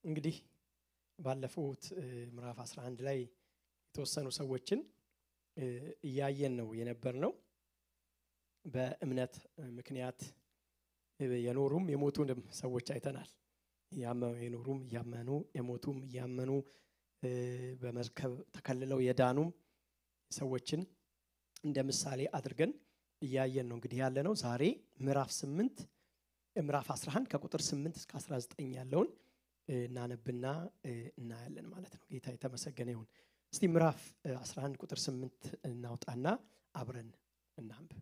እንግዲህ ባለፉት ምዕራፍ 11 ላይ የተወሰኑ ሰዎችን እያየን ነው የነበር ነው። በእምነት ምክንያት የኖሩም የሞቱንም ሰዎች አይተናል። የኖሩም እያመኑ የሞቱም እያመኑ በመርከብ ተከልለው የዳኑም ሰዎችን እንደ ምሳሌ አድርገን እያየን ነው እንግዲህ ያለ ነው። ዛሬ ምዕራፍ 8 ምዕራፍ 11 ከቁጥር 8 እስከ 19 ያለውን እናነብና እናያለን ማለት ነው። ጌታ የተመሰገነ ይሁን። እስቲ ምዕራፍ 11 ቁጥር 8 እናውጣና አብረን እናንብብ።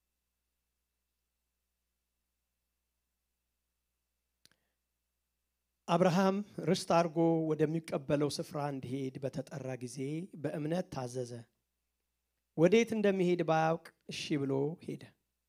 አብርሃም ርስት አድርጎ ወደሚቀበለው ስፍራ እንዲሄድ በተጠራ ጊዜ በእምነት ታዘዘ። ወዴት እንደሚሄድ ባያውቅ እሺ ብሎ ሄደ።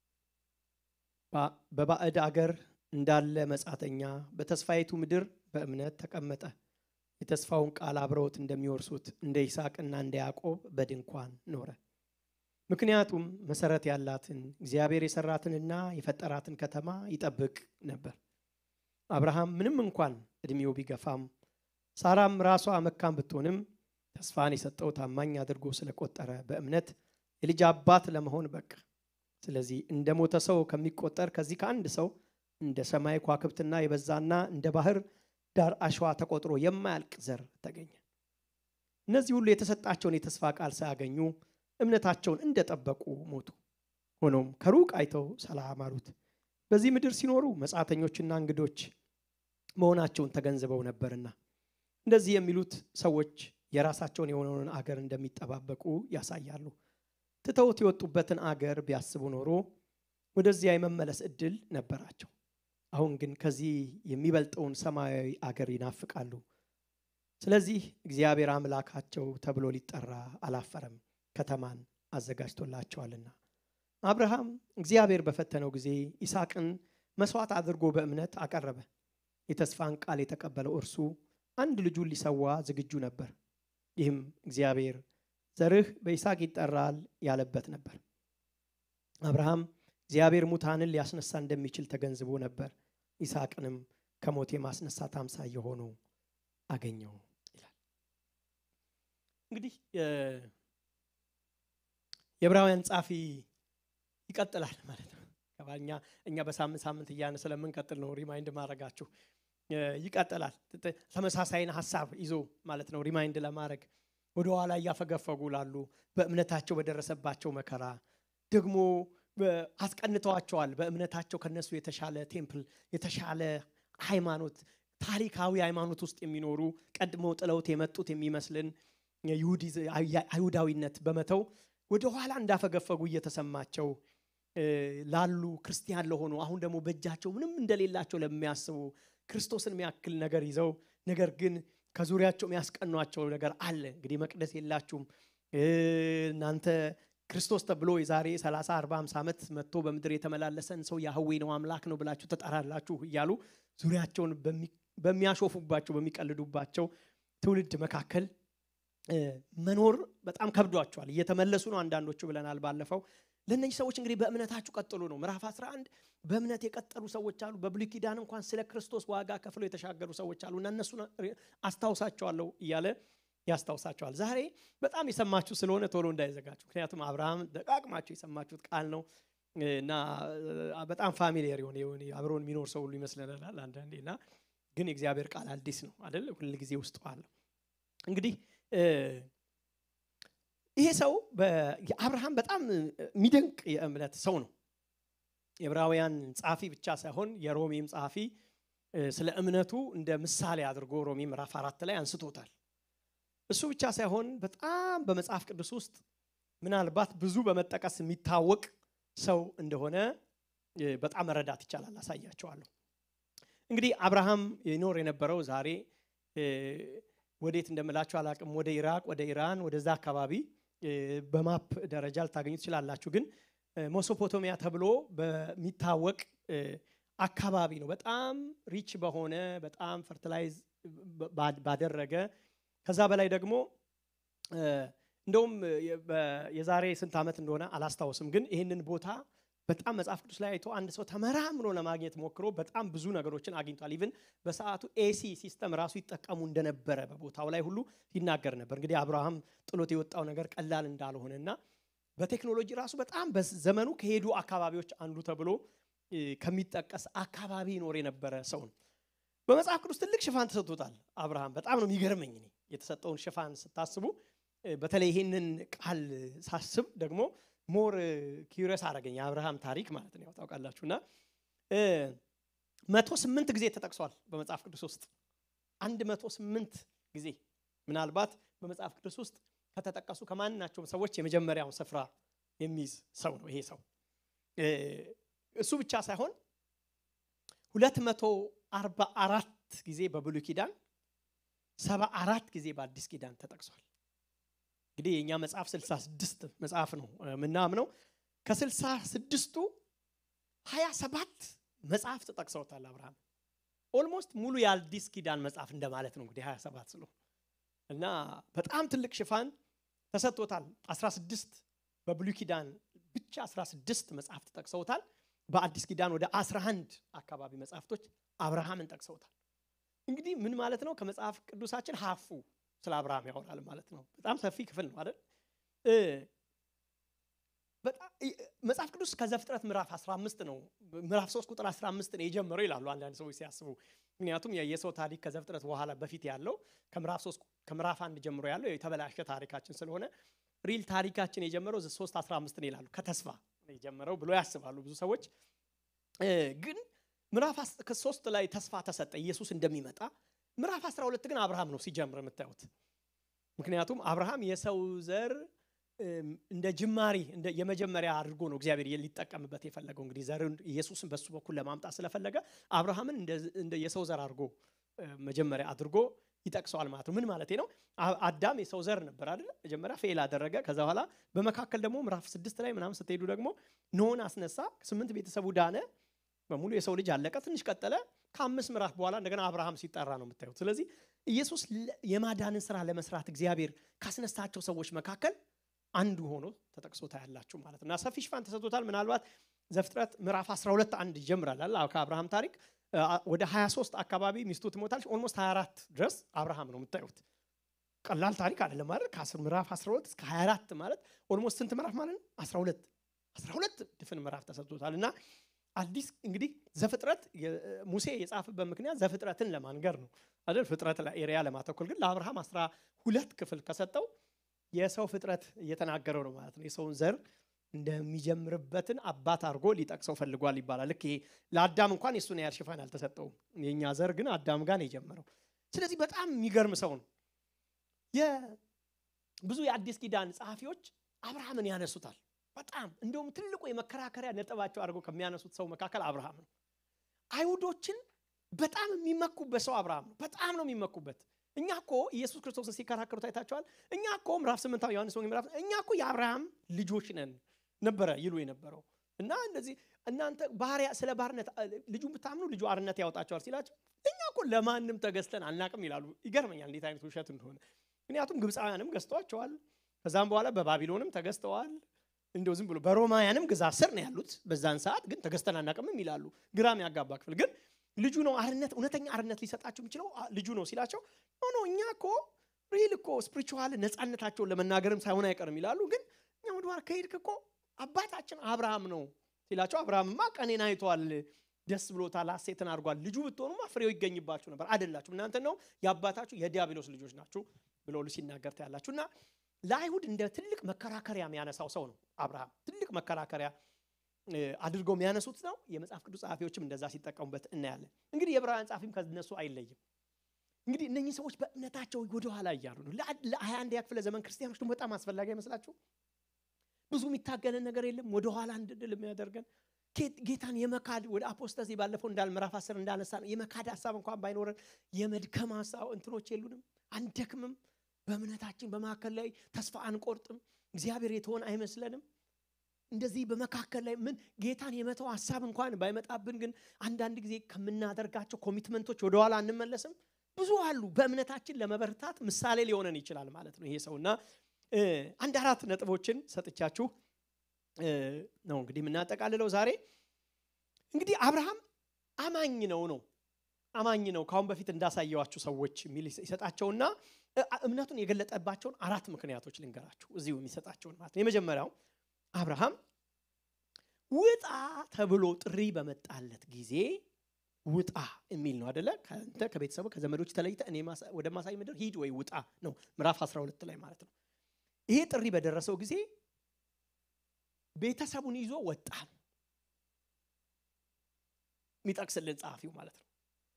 በባዕድ አገር እንዳለ መጻተኛ በተስፋይቱ ምድር በእምነት ተቀመጠ። የተስፋውን ቃል አብረውት እንደሚወርሱት እንደ ይስሐቅና እንደ ያዕቆብ በድንኳን ኖረ። ምክንያቱም መሰረት ያላትን እግዚአብሔር የሰራትንና የፈጠራትን ከተማ ይጠብቅ ነበር። አብርሃም ምንም እንኳን እድሜው ቢገፋም ሳራም ራሷ መካን ብትሆንም ተስፋን የሰጠው ታማኝ አድርጎ ስለቆጠረ በእምነት የልጅ አባት ለመሆን በቃ። ስለዚህ እንደ ሞተ ሰው ከሚቆጠር ከዚህ ከአንድ ሰው እንደ ሰማይ ከዋክብትና የበዛና እንደ ባህር ዳር አሸዋ ተቆጥሮ የማያልቅ ዘር ተገኘ። እነዚህ ሁሉ የተሰጣቸውን የተስፋ ቃል ሳያገኙ እምነታቸውን እንደጠበቁ ሞቱ። ሆኖም ከሩቅ አይተው ሰላም አሉት። በዚህ ምድር ሲኖሩ መጻተኞችና እንግዶች መሆናቸውን ተገንዝበው ነበርና እንደዚህ የሚሉት ሰዎች የራሳቸውን የሆነውን አገር እንደሚጠባበቁ ያሳያሉ። ትተውት የወጡበትን አገር ቢያስቡ ኖሮ ወደዚያ የመመለስ እድል ነበራቸው። አሁን ግን ከዚህ የሚበልጠውን ሰማያዊ አገር ይናፍቃሉ። ስለዚህ እግዚአብሔር አምላካቸው ተብሎ ሊጠራ አላፈረም፣ ከተማን አዘጋጅቶላቸዋልና። አብርሃም እግዚአብሔር በፈተነው ጊዜ ይስሐቅን መስዋዕት አድርጎ በእምነት አቀረበ። የተስፋን ቃል የተቀበለው እርሱ አንድ ልጁን ሊሰዋ ዝግጁ ነበር። ይህም እግዚአብሔር ዘርህ በይስሐቅ ይጠራል ያለበት ነበር። አብርሃም እግዚአብሔር ሙታንን ሊያስነሳ እንደሚችል ተገንዝቦ ነበር። ይስሐቅንም ከሞት የማስነሳት አምሳያ ሆኖ አገኘው ይላል። እንግዲህ የዕብራውያን ጻፊ ይቀጥላል ማለት ነው። እኛ እኛ በሳምንት ሳምንት እያነ ስለምንቀጥል ነው ሪማይንድ ማድረጋችሁ ይቀጥላል። ተመሳሳይን ሀሳብ ይዞ ማለት ነው ሪማይንድ ለማድረግ ወደኋላ እያፈገፈጉ ላሉ በእምነታቸው በደረሰባቸው መከራ ደግሞ አስቀንተዋቸዋል። በእምነታቸው ከነሱ የተሻለ ቴምፕል የተሻለ ሃይማኖት ታሪካዊ ሃይማኖት ውስጥ የሚኖሩ ቀድሞ ጥለውት የመጡት የሚመስልን አይሁዳዊነት በመተው ወደኋላ እንዳፈገፈጉ እየተሰማቸው ላሉ ክርስቲያን ለሆኑ አሁን ደግሞ በእጃቸው ምንም እንደሌላቸው ለሚያስቡ ክርስቶስን የሚያክል ነገር ይዘው ነገር ግን ከዙሪያቸው የሚያስቀኗቸው ነገር አለ። እንግዲህ መቅደስ የላችሁም እናንተ ክርስቶስ ተብሎ የዛሬ 30 40 50 ዓመት መጥቶ በምድር የተመላለሰን ሰው ያህዌ ነው አምላክ ነው ብላችሁ ተጠራላችሁ እያሉ ዙሪያቸውን በሚያሾፉባቸው በሚቀልዱባቸው ትውልድ መካከል መኖር በጣም ከብዷቸዋል። እየተመለሱ ነው አንዳንዶቹ ብለናል ባለፈው። ለእነዚህ ሰዎች እንግዲህ በእምነታችሁ ቀጥሉ ነው። ምዕራፍ 11 በእምነት የቀጠሉ ሰዎች አሉ። በብሉይ ኪዳን እንኳን ስለ ክርስቶስ ዋጋ ከፍለው የተሻገሩ ሰዎች አሉ እና እነሱን አስታውሳቸዋለሁ እያለ ያስታውሳቸዋል። ዛሬ በጣም የሰማችሁ ስለሆነ ቶሎ እንዳይዘጋችሁ፣ ምክንያቱም አብርሃም ደቃቅማችሁ የሰማችሁት ቃል ነው እና በጣም ፋሚሊየር የሆነ የሆነ አብሮን የሚኖር ሰው ሁሉ ይመስለናል አንዳንዴ እና ግን የእግዚአብሔር ቃል አዲስ ነው አይደል? ሁል ጊዜ ውስጡ አለው። እንግዲህ ይሄ ሰው አብርሃም በጣም የሚደንቅ የእምነት ሰው ነው። የዕብራውያን ጸሐፊ ብቻ ሳይሆን የሮሜም ጸሐፊ ስለ እምነቱ እንደ ምሳሌ አድርጎ ሮሜ ምዕራፍ አራት ላይ አንስቶታል። እሱ ብቻ ሳይሆን በጣም በመጽሐፍ ቅዱስ ውስጥ ምናልባት ብዙ በመጠቀስ የሚታወቅ ሰው እንደሆነ በጣም መረዳት ይቻላል። አሳያቸዋለሁ። እንግዲህ አብርሃም ይኖር የነበረው ዛሬ ወዴት እንደምላችሁ አላቅም፣ ወደ ኢራቅ፣ ወደ ኢራን፣ ወደዛ አካባቢ በማፕ ደረጃ ልታገኙ ትችላላችሁ። ግን ሜሶፖቶሚያ ተብሎ በሚታወቅ አካባቢ ነው። በጣም ሪች በሆነ በጣም ፈርቲላይዝ ባደረገ ከዛ በላይ ደግሞ እንደውም የዛሬ ስንት ዓመት እንደሆነ አላስታውስም፣ ግን ይህንን ቦታ በጣም መጽሐፍ ቅዱስ ላይ አይቶ አንድ ሰው ተመራምሮ ለማግኘት ሞክሮ በጣም ብዙ ነገሮችን አግኝቷል። ኢቭን በሰዓቱ ኤሲ ሲስተም ራሱ ይጠቀሙ እንደነበረ በቦታው ላይ ሁሉ ይናገር ነበር። እንግዲህ አብርሃም ጥሎት የወጣው ነገር ቀላል እንዳልሆነና በቴክኖሎጂ ራሱ በጣም በዘመኑ ከሄዱ አካባቢዎች አንዱ ተብሎ ከሚጠቀስ አካባቢ ይኖር የነበረ ሰው ነው። በመጽሐፍ ቅዱስ ትልቅ ሽፋን ተሰጥቶታል። አብርሃም በጣም ነው የሚገርመኝ እኔ የተሰጠውን ሽፋን ስታስቡ፣ በተለይ ይህንን ቃል ሳስብ ደግሞ ሞር ኪሪየስ አደረገኝ የአብርሃም ታሪክ ማለት ነው። ያው ታውቃላችሁ እና መቶ ስምንት ጊዜ ተጠቅሷል በመጽሐፍ ቅዱስ ውስጥ አንድ መቶ ስምንት ጊዜ ምናልባት በመጽሐፍ ቅዱስ ውስጥ ከተጠቀሱ ከማናቸውም ሰዎች የመጀመሪያውን ስፍራ የሚይዝ ሰው ነው ይሄ ሰው። እሱ ብቻ ሳይሆን ሁለት መቶ አርባ አራት ጊዜ በብሉይ ኪዳን ሰባ አራት ጊዜ በአዲስ ኪዳን ተጠቅሷል። እንግዲህ የእኛ መጽሐፍ ስልሳ ስድስት መጽሐፍ ነው ምናምነው ከስልሳ ስድስቱ ሀያ ሰባት መጽሐፍ ተጠቅሰውታል አብርሃም ኦልሞስት ሙሉ የአዲስ ኪዳን መጽሐፍ እንደማለት ነው እንግዲህ ሀያ ሰባት ስለ እና በጣም ትልቅ ሽፋን ተሰጥቶታል 16 በብሉይ ኪዳን ብቻ 16 መጽሐፍ ተጠቅሰውታል በአዲስ ኪዳን ወደ 11 አካባቢ መጽሐፍቶች አብርሃምን ጠቅሰውታል እንግዲህ ምን ማለት ነው ከመጽሐፍ ቅዱሳችን ሀፉ ስለ አብርሃም ያወራል ማለት ነው በጣም ሰፊ ክፍል ነው አይደል መጽሐፍ ቅዱስ ከዘፍጥረት ምዕራፍ 15 ነው ምዕራፍ 3 ቁጥር 15 ነው የጀመረው ይላሉ አንዳንድ ሰዎች ሲያስቡ ምክንያቱም የሰው ታሪክ ከዘፍጥረት በኋላ በፊት ያለው ከምዕራፍ 3 ከምዕራፍ አንድ ጀምሮ ያለው የተበላሸ ታሪካችን ስለሆነ ሪል ታሪካችን የጀመረው 3 15 ነው ይላሉ ከተስፋ የጀመረው ብሎ ያስባሉ ብዙ ሰዎች ግን ምዕራፍ ሶስት ላይ ተስፋ ተሰጠ ኢየሱስ እንደሚመጣ ምዕራፍ 12 ግን አብርሃም ነው ሲጀምር የምታዩት ምክንያቱም አብርሃም የሰው ዘር እንደ ጅማሪ እንደ የመጀመሪያ አድርጎ ነው እግዚአብሔር ሊጠቀምበት የፈለገው እንግዲህ ዘርን ኢየሱስን በሱ በኩል ለማምጣት ስለፈለገ አብርሃምን እንደ የሰው ዘር አድርጎ መጀመሪያ አድርጎ ይጠቅሰዋል ማለት ነው ምን ማለት ነው አዳም የሰው ዘር ነበር አይደለ መጀመሪያ ፌል አደረገ ከዛ በኋላ በመካከል ደግሞ ምዕራፍ ስድስት ላይ ምናምን ስትሄዱ ደግሞ ኖህን አስነሳ ስምንት ቤተሰቡ ዳነ በሙሉ የሰው ልጅ አለቀ ትንሽ ቀጠለ ከአምስት ምዕራፍ በኋላ እንደገና አብርሃም ሲጠራ ነው የምታዩት ስለዚህ ኢየሱስ የማዳንን ስራ ለመስራት እግዚአብሔር ካስነሳቸው ሰዎች መካከል አንዱ ሆኖ ተጠቅሶ ታያላችሁ ማለት ነው እና ሰፊ ሽፋን ተሰጥቶታል ምናልባት ዘፍጥረት ምዕራፍ 12 አንድ ይጀምራል ከአብርሃም ታሪክ ወደ 23 አካባቢ ሚስቱ ትሞታለች ኦልሞስት 24 ድረስ አብርሃም ነው የምታዩት ቀላል ታሪክ አይደለም ማለት ከ10 ምዕራፍ 12 እስከ 24 ማለት ኦልሞስት ስንት ምዕራፍ ማለት ነው 12 12 ድፍን ምዕራፍ ተሰጥቶታል እና አዲስ እንግዲህ ዘፍጥረት ሙሴ የጻፈበት ምክንያት ዘፍጥረትን ለማንገር ነው አይደል ፍጥረት ኤሪያ ለማተኮል ግን ለአብርሃም 12 ክፍል ከሰጠው የሰው ፍጥረት እየተናገረው ነው ማለት ነው የሰውን ዘር እንደሚጀምርበትን አባት አድርጎ ሊጠቅሰው ፈልጓል ይባላል ልክ ይሄ ለአዳም እንኳን የሱን ያህል ሽፋን አልተሰጠውም የእኛ ዘር ግን አዳም ጋር ነው የጀመረው ስለዚህ በጣም የሚገርም ሰው ነው ብዙ የአዲስ ኪዳን ጸሐፊዎች አብርሃምን ያነሱታል በጣም እንደውም ትልቁ የመከራከሪያ ነጥባቸው አድርገው ከሚያነሱት ሰው መካከል አብርሃም ነው አይሁዶችን በጣም የሚመኩበት ሰው አብርሃም ነው በጣም ነው የሚመኩበት እኛ እኮ ኢየሱስ ክርስቶስን ሲከራከሩት አይታቸዋል እኛ እኮ ምዕራፍ ስምንት ዮሐንስ ወንጌል ምዕራፍ እኛ እኮ የአብርሃም ልጆች ነን ነበረ ይሉ የነበረው እና እንደዚህ እናንተ ባህሪያ ስለ ባርነት ልጁ ብታምኑ ልጁ አርነት ያወጣቸዋል ሲላቸው እኛ እኮ ለማንም ተገዝተን አናቅም ይላሉ ይገርመኛል እንዴት አይነት ውሸት እንደሆነ ምክንያቱም ግብፃውያንም ገዝተዋቸዋል ከዛም በኋላ በባቢሎንም ተገዝተዋል እንደው ዝም ብሎ በሮማውያንም ግዛት ስር ነው ያሉት በዛን ሰዓት ግን ተገዝተን አናቅምም ይላሉ ግራም ያጋባ ክፍል ግን ልጁ ነው አርነት እውነተኛ አርነት ሊሰጣቸው የሚችለው ልጁ ነው ሲላቸው ኖ እኛ እኮ ሪል እኮ ስፕሪቹዋል ነፃነታቸውን ለመናገርም ሳይሆን አይቀርም ይላሉ ግን እኛ ወደኋላ ከሄድክ እኮ አባታችን አብርሃም ነው ሲላቸው አብርሃምማ ቀኔን አይቷል ደስ ብሎታል ሀሴትን አድርጓል ልጁ ብትሆኑማ ፍሬው ይገኝባችሁ ነበር አይደላችሁ እናንተ ነው የአባታችሁ የዲያብሎስ ልጆች ናችሁ ብሎ ሲናገር ታያላችሁ እና ለአይሁድ እንደ ትልቅ መከራከሪያ የሚያነሳው ሰው ነው አብርሃም ትልቅ መከራከሪያ አድርገው የሚያነሱት ነው የመጽሐፍ ቅዱስ ጸሐፊዎችም እንደዛ ሲጠቀሙበት እናያለን እንግዲህ የዕብራውያን ጸሐፊም ከነሱ አይለይም እንግዲህ እነኚህ ሰዎች በእምነታቸው ወደኋላ እያሉ ነው ለሀያ አንድ ክፍለ ዘመን ክርስቲያኖች ደግሞ በጣም አስፈላጊ አይመስላችሁ ብዙ የሚታገለን ነገር የለም ወደኋላ እንድንል የሚያደርገን ጌታን የመካድ ወደ አፖስተሲ ባለፈው እንዳል ምዕራፍ አስር እንዳነሳ ነው የመካድ ሀሳብ እንኳን ባይኖረን የመድከም ሀሳብ እንትኖች የሉንም አንደክምም በእምነታችን በመካከል ላይ ተስፋ አንቆርጥም እግዚአብሔር የተሆን አይመስለንም እንደዚህ በመካከል ላይ ምን ጌታን የመተው ሀሳብ እንኳን ባይመጣብን ግን አንዳንድ ጊዜ ከምናደርጋቸው ኮሚትመንቶች ወደኋላ አንመለስም ብዙ አሉ በእምነታችን ለመበርታት ምሳሌ ሊሆነን ይችላል ማለት ነው ይሄ ሰው እና አንድ አራት ነጥቦችን ሰጥቻችሁ ነው እንግዲህ የምናጠቃልለው ዛሬ። እንግዲህ አብርሃም አማኝ ነው ነው አማኝ ነው ከአሁን በፊት እንዳሳየዋችሁ ሰዎች የሚል ይሰጣቸውና እምነቱን የገለጠባቸውን አራት ምክንያቶች ልንገራችሁ እዚሁ የሚሰጣቸውን ማለት ነው። የመጀመሪያው አብርሃም ውጣ ተብሎ ጥሪ በመጣለት ጊዜ ውጣ የሚል ነው አደለ? ከአንተ ከቤተሰቡ ከዘመዶች ተለይተ እኔ ወደ ማሳይ ምድር ሂድ ወይ ውጣ ነው ምዕራፍ 12 ላይ ማለት ነው። ይሄ ጥሪ በደረሰው ጊዜ ቤተሰቡን ይዞ ወጣ ነው የሚጠቅስልን ጸሐፊው ማለት ነው።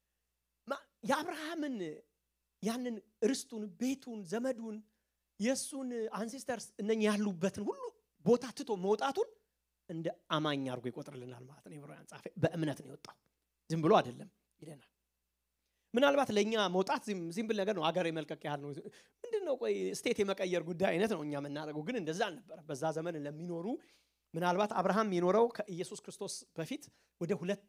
የአብርሃምን ያንን ርስቱን፣ ቤቱን፣ ዘመዱን የእሱን አንሴስተርስ እነኛ ያሉበትን ሁሉ ቦታ ትቶ መውጣቱን እንደ አማኝ አድርጎ ይቆጥርልናል ማለት ነው። የዕብራውያን ጸሐፊ በእምነት ነው የወጣው፣ ዝም ብሎ አይደለም ይለናል። ምናልባት ለእኛ መውጣት ሲምብል ነገር ነው፣ አገር የመልቀቅ ያህል ነው። ምንድን ነው ቆይ ስቴት የመቀየር ጉዳይ አይነት ነው እኛ የምናደርገው፣ ግን እንደዛ አልነበረም። በዛ ዘመን ለሚኖሩ ምናልባት አብርሃም የሚኖረው ከኢየሱስ ክርስቶስ በፊት ወደ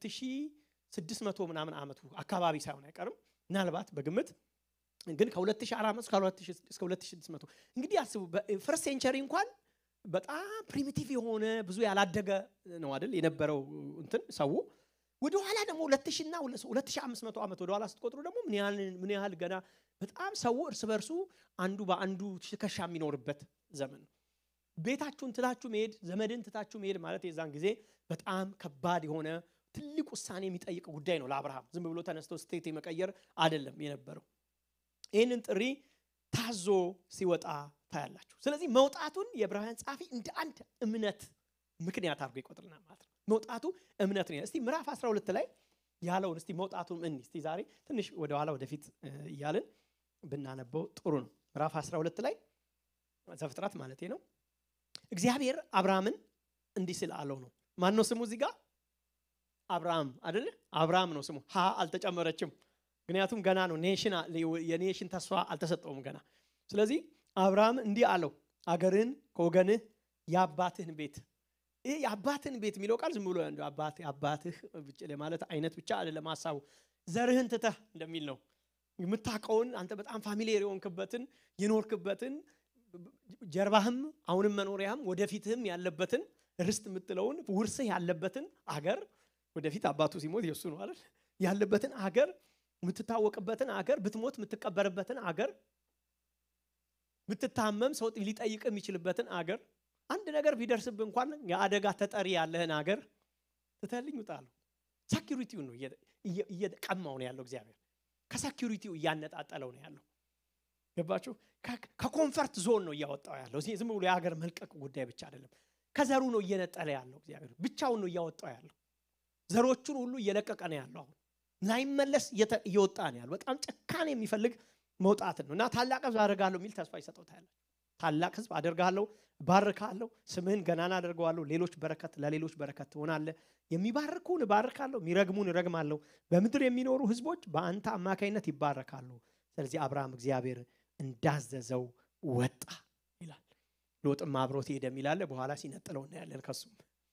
2600 ምናምን ዓመቱ አካባቢ ሳይሆን አይቀርም ምናልባት በግምት ግን ከ2400 እስከ 2600 እንግዲህ አስቡ። በፈርስት ሴንቸሪ እንኳን በጣም ፕሪሚቲቭ የሆነ ብዙ ያላደገ ነው አይደል የነበረው እንትን ሰው ወደ ኋላ ደግሞ 2000 እና 2500 ዓመት ወደ ኋላ ስትቆጥሩ ደግሞ ምን ያህል ገና በጣም ሰው እርስ በርሱ አንዱ በአንዱ ትከሻ የሚኖርበት ዘመን ነው። ቤታችሁን ትታችሁ መሄድ፣ ዘመድን ትታችሁ መሄድ ማለት የዛን ጊዜ በጣም ከባድ የሆነ ትልቅ ውሳኔ የሚጠይቅ ጉዳይ ነው ለአብርሃም። ዝም ብሎ ተነስቶ ስቴት የመቀየር አይደለም የነበረው። ይህንን ጥሪ ታዞ ሲወጣ ታያላችሁ። ስለዚህ መውጣቱን የዕብራውያን ጸሐፊ እንደ አንድ እምነት ምክንያት አድርጎ ይቆጥርናል ማለት ነው። መውጣቱ እምነት ነው። እስቲ ምዕራፍ 12 ላይ ያለውን እስቲ መውጣቱን እኒ እስቲ ዛሬ ትንሽ ወደኋላ ወደፊት እያልን ብናነበው ጥሩ ነው። ምዕራፍ 12 ላይ ዘፍጥረት ማለቴ ነው። እግዚአብሔር አብርሃምን እንዲህ ስል አለው ነው። ማን ነው ስሙ እዚህ ጋር? አብርሃም አይደለ? አብርሃም ነው ስሙ። ሀ አልተጨመረችም። ምክንያቱም ገና ነው ኔሽን የኔሽን ተስፋ አልተሰጠውም ገና። ስለዚህ አብርሃም እንዲህ አለው አገርህን ከወገንህ የአባትህን ቤት ይህ የአባትህን ቤት የሚለው ቃል ዝም ብሎ አባት አባትህ ማለት አይነት ብቻ አይደለም ሀሳቡ ዘርህን ትተህ እንደሚል ነው የምታውቀውን አንተ በጣም ፋሚሊየር የሆንክበትን የኖርክበትን ጀርባህም አሁንም መኖሪያህም ወደፊትህም ያለበትን ርስት የምትለውን ውርስህ ያለበትን አገር ወደፊት አባቱ ሲሞት የእሱ ነው አይደል ያለበትን አገር የምትታወቅበትን አገር ብትሞት የምትቀበርበትን አገር ብትታመም ሰው ሊጠይቅ የሚችልበትን አገር አንድ ነገር ቢደርስብ እንኳን የአደጋ ተጠሪ ያለህን አገር ትተልኝ ውጣለሁ። ሰኪሪቲው ነው እየቀማው ነው ያለው እግዚአብሔር ከሰኪሪቲው እያነጣጠለው ነው ያለው። ገባችሁ? ከኮንፈርት ዞን ነው እያወጣው ያለው። ዝም ብሎ የሀገር መልቀቅ ጉዳይ ብቻ አይደለም። ከዘሩ ነው እየነጠለ ያለው እግዚአብሔር ብቻውን ነው እያወጣው ያለው። ዘሮቹን ሁሉ እየለቀቀ ነው ያለው። አሁን ላይመለስ እየወጣ ነው ያለው። በጣም ጭካኔ የሚፈልግ መውጣትን ነው እና ታላቅ ህዝብ አደርጋለሁ የሚል ተስፋ ይሰጠውታል። ታላቅ ህዝብ አደርጋለሁ፣ ባርካለሁ፣ ስምህን ገናና አደርገዋለሁ፣ ሌሎች በረከት ለሌሎች በረከት ትሆናለህ። የሚባርኩን እባርካለሁ፣ የሚረግሙን እረግማለሁ። በምድር የሚኖሩ ህዝቦች በአንተ አማካይነት ይባረካሉ። ስለዚህ አብርሃም እግዚአብሔር እንዳዘዘው ወጣ ይላል። ሎጥም አብሮት ሄደ የሚላለ በኋላ ሲነጥለው እናያለን። ከሱም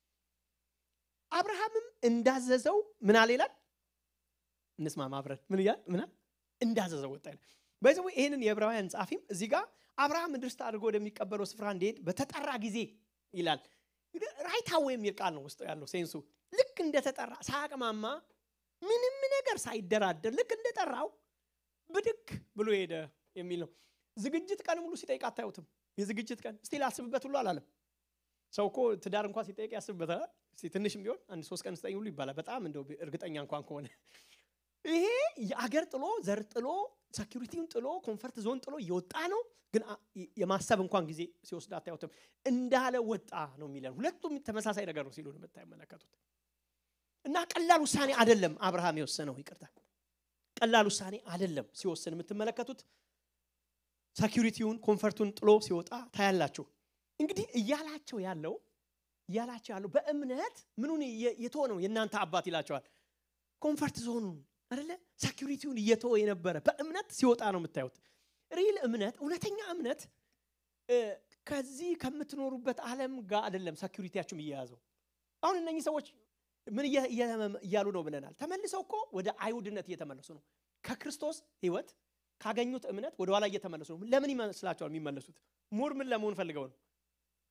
አብርሃምም እንዳዘዘው ምን አለ ይላል። እንስማማ አብረን ምን እያል ምና እንዳዘዘው ወጣ ይላል። በዚህ ይህንን የዕብራውያን ጸሐፊም እዚህ ጋር አብርሃም ርስት አድርጎ ወደሚቀበለው ስፍራ እንዲሄድ በተጠራ ጊዜ ይላል። ራይታው የሚል ቃል ነው ውስጡ ያለው ሴንሱ። ልክ እንደተጠራ ሳያቅማማ ምንም ነገር ሳይደራደር ልክ እንደጠራው ብድግ ብሎ ሄደ የሚል ነው። ዝግጅት ቀን ሙሉ ሲጠይቅ አታዩትም። የዝግጅት ቀን እስቲ ላስብበት ሁሉ አላለም። ሰው እኮ ትዳር እንኳን ሲጠይቅ ያስብበታል። እስቲ ትንሽም ቢሆን አንድ ሶስት ቀን ስጠኝ ሁሉ ይባላል። በጣም እንደው እርግጠኛ እንኳን ከሆነ ይሄ የአገር ጥሎ ዘር ጥሎ ሴኪሪቲውን ጥሎ ኮንፈርት ዞን ጥሎ እየወጣ ነው። ግን የማሰብ እንኳን ጊዜ ሲወስድ አታዩትም። እንዳለ ወጣ ነው የሚለን። ሁለቱም ተመሳሳይ ነገር ነው ሲሉ የምታመለከቱት እና ቀላል ውሳኔ አይደለም አብርሃም የወሰነው። ይቅርታ ቀላል ውሳኔ አይደለም ሲወስን የምትመለከቱት። ሴኪሪቲውን ኮንፈርቱን ጥሎ ሲወጣ ታያላችሁ። እንግዲህ እያላቸው ያለው እያላቸው ያለው በእምነት ምኑን የተወ ነው የእናንተ አባት ይላቸዋል። ኮንፈርት ዞኑን አይደለ ሴኪሪቲውን እየተወ የነበረ በእምነት ሲወጣ ነው የምታዩት። ሪል እምነት እውነተኛ እምነት ከዚህ ከምትኖሩበት ዓለም ጋር አይደለም ሴኪሪቲያችሁም እየያዘው። አሁን እነኚህ ሰዎች ምን እያሉ ነው ብለናል። ተመልሰው እኮ ወደ አይሁድነት እየተመለሱ ነው። ከክርስቶስ ሕይወት ካገኙት እምነት ወደ ኋላ እየተመለሱ ነው። ለምን ይመስላቸዋል የሚመለሱት? ሙር ምን ለመሆን ፈልገው ነው?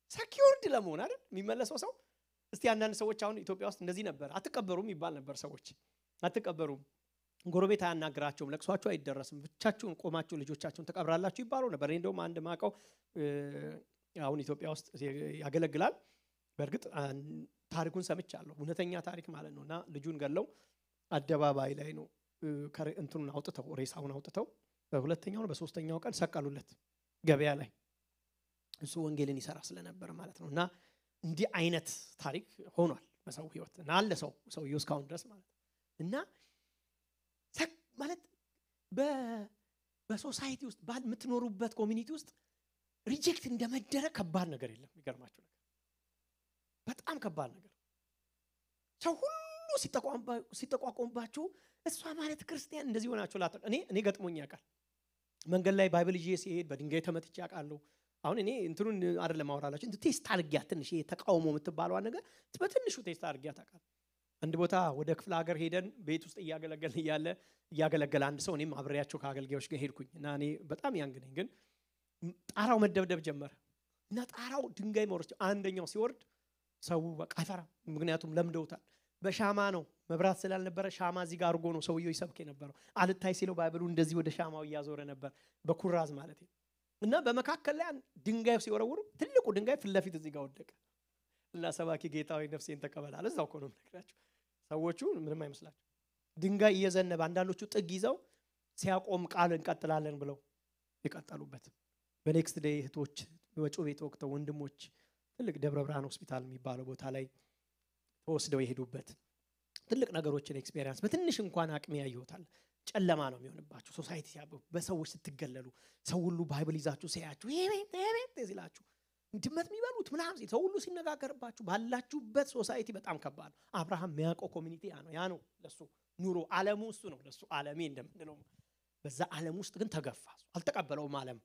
ሰኪውርድ ለመሆን አይደል የሚመለሰው ሰው። እስቲ አንዳንድ ሰዎች አሁን ኢትዮጵያ ውስጥ እንደዚህ ነበር፣ አትቀበሩም ይባል ነበር። ሰዎች አትቀበሩም፣ ጎረቤት አያናግራቸውም፣ ለቅሷቸው አይደረስም፣ ብቻችሁን ቆማችሁ ልጆቻችሁን ትቀብራላችሁ ይባሉ ነበር። እኔ እንደውም አንድ ማቀው አሁን ኢትዮጵያ ውስጥ ያገለግላል። በእርግጥ ታሪኩን ሰምቻለሁ፣ እውነተኛ ታሪክ ማለት ነው። እና ልጁን ገለው አደባባይ ላይ ነው እንትኑን አውጥተው ሬሳውን አውጥተው በሁለተኛው በሶስተኛው ቀን ሰቀሉለት ገበያ ላይ እሱ ወንጌልን ይሰራ ስለነበር ማለት ነው። እና እንዲህ አይነት ታሪክ ሆኗል በሰው ህይወት እና አለ ሰው ሰውየው እስካሁን ድረስ ማለት ነው። እና ማለት በሶሳይቲ ውስጥ የምትኖሩበት ኮሚኒቲ ውስጥ ሪጀክት እንደመደረግ ከባድ ነገር የለም። የሚገርማችሁ ነገር በጣም ከባድ ነገር ሰው ሁሉ ሲጠቋቋሙባችሁ እሷ ማለት ክርስቲያን እንደዚህ ሆናችሁ ላ እኔ እኔ ገጥሞኝ ያውቃል። መንገድ ላይ ባይብል ይዤ ሲሄድ በድንጋይ ተመትቼ ያውቃለሁ። አሁን እኔ እንትኑን አይደለም ማወራላችሁ እንትን ቴስት አድርጊያት ትንሽ ተቃውሞ የምትባለዋን ነገር በትንሹ ቴስት አድርጊያት አውቃለሁ። አንድ ቦታ ወደ ክፍለ ሀገር ሄደን ቤት ውስጥ እያገለገልን እያለ እያገለገለ አንድ ሰው እኔም አብሬያቸው ከአገልጋዮች ጋር ሄድኩኝ እና እኔ በጣም ያንግ ነኝ፣ ግን ጣራው መደብደብ ጀመረ እና ጣራው ድንጋይ መውረድ አንደኛው ሲወርድ ሰው በቃ አይፈራም፣ ምክንያቱም ለምደውታል። በሻማ ነው መብራት ስላልነበረ ሻማ እዚህ ጋር አድርጎ ነው ሰውየው ይሰብክ የነበረው። አልታይ ሲለው ባይብሉ እንደዚህ ወደ ሻማው እያዞረ ነበር፣ በኩራዝ ማለት ነው። እና በመካከል ላይ ድንጋይ ሲወረውሩ ትልቁ ድንጋይ ፊት ለፊት እዚህ ጋር ወደቀ እና ሰባኪ ጌታዊ ነፍሴን ተቀበላል። እዛው እኮ ነው የምነግራቸው። ሰዎቹ ምንም አይመስላቸው። ድንጋይ እየዘነበ አንዳንዶቹ ጥግ ይዘው ሲያቆም ቃል እንቀጥላለን ብለው የቀጠሉበት። በኔክስት ዴይ እህቶች ወጮ ቤት ወቅተው ወንድሞች ትልቅ ደብረ ብርሃን ሆስፒታል የሚባለው ቦታ ላይ ተወስደው የሄዱበት ትልቅ ነገሮችን ኤክስፔሪንስ በትንሽ እንኳን አቅሜ ያየሁታል። ጨለማ ነው የሚሆንባችሁ ሶሳይቲ ሲያበቡ በሰዎች ስትገለሉ ሰው ሁሉ ባይብል ይዛችሁ ሲያያችሁ ቤት ሲላችሁ ድመት የሚበሉት ምናምን ሰው ሁሉ ሲነጋገርባችሁ ባላችሁበት ሶሳይቲ በጣም ከባድ ነው። አብርሃም የሚያውቀው ኮሚኒቲ ያ ነው ያ ነው ለሱ ኑሮ አለሙ እሱ ነው ለሱ አለሜ እንደምንለው በዛ አለም ውስጥ ግን ተገፋ አልተቀበለውም አለም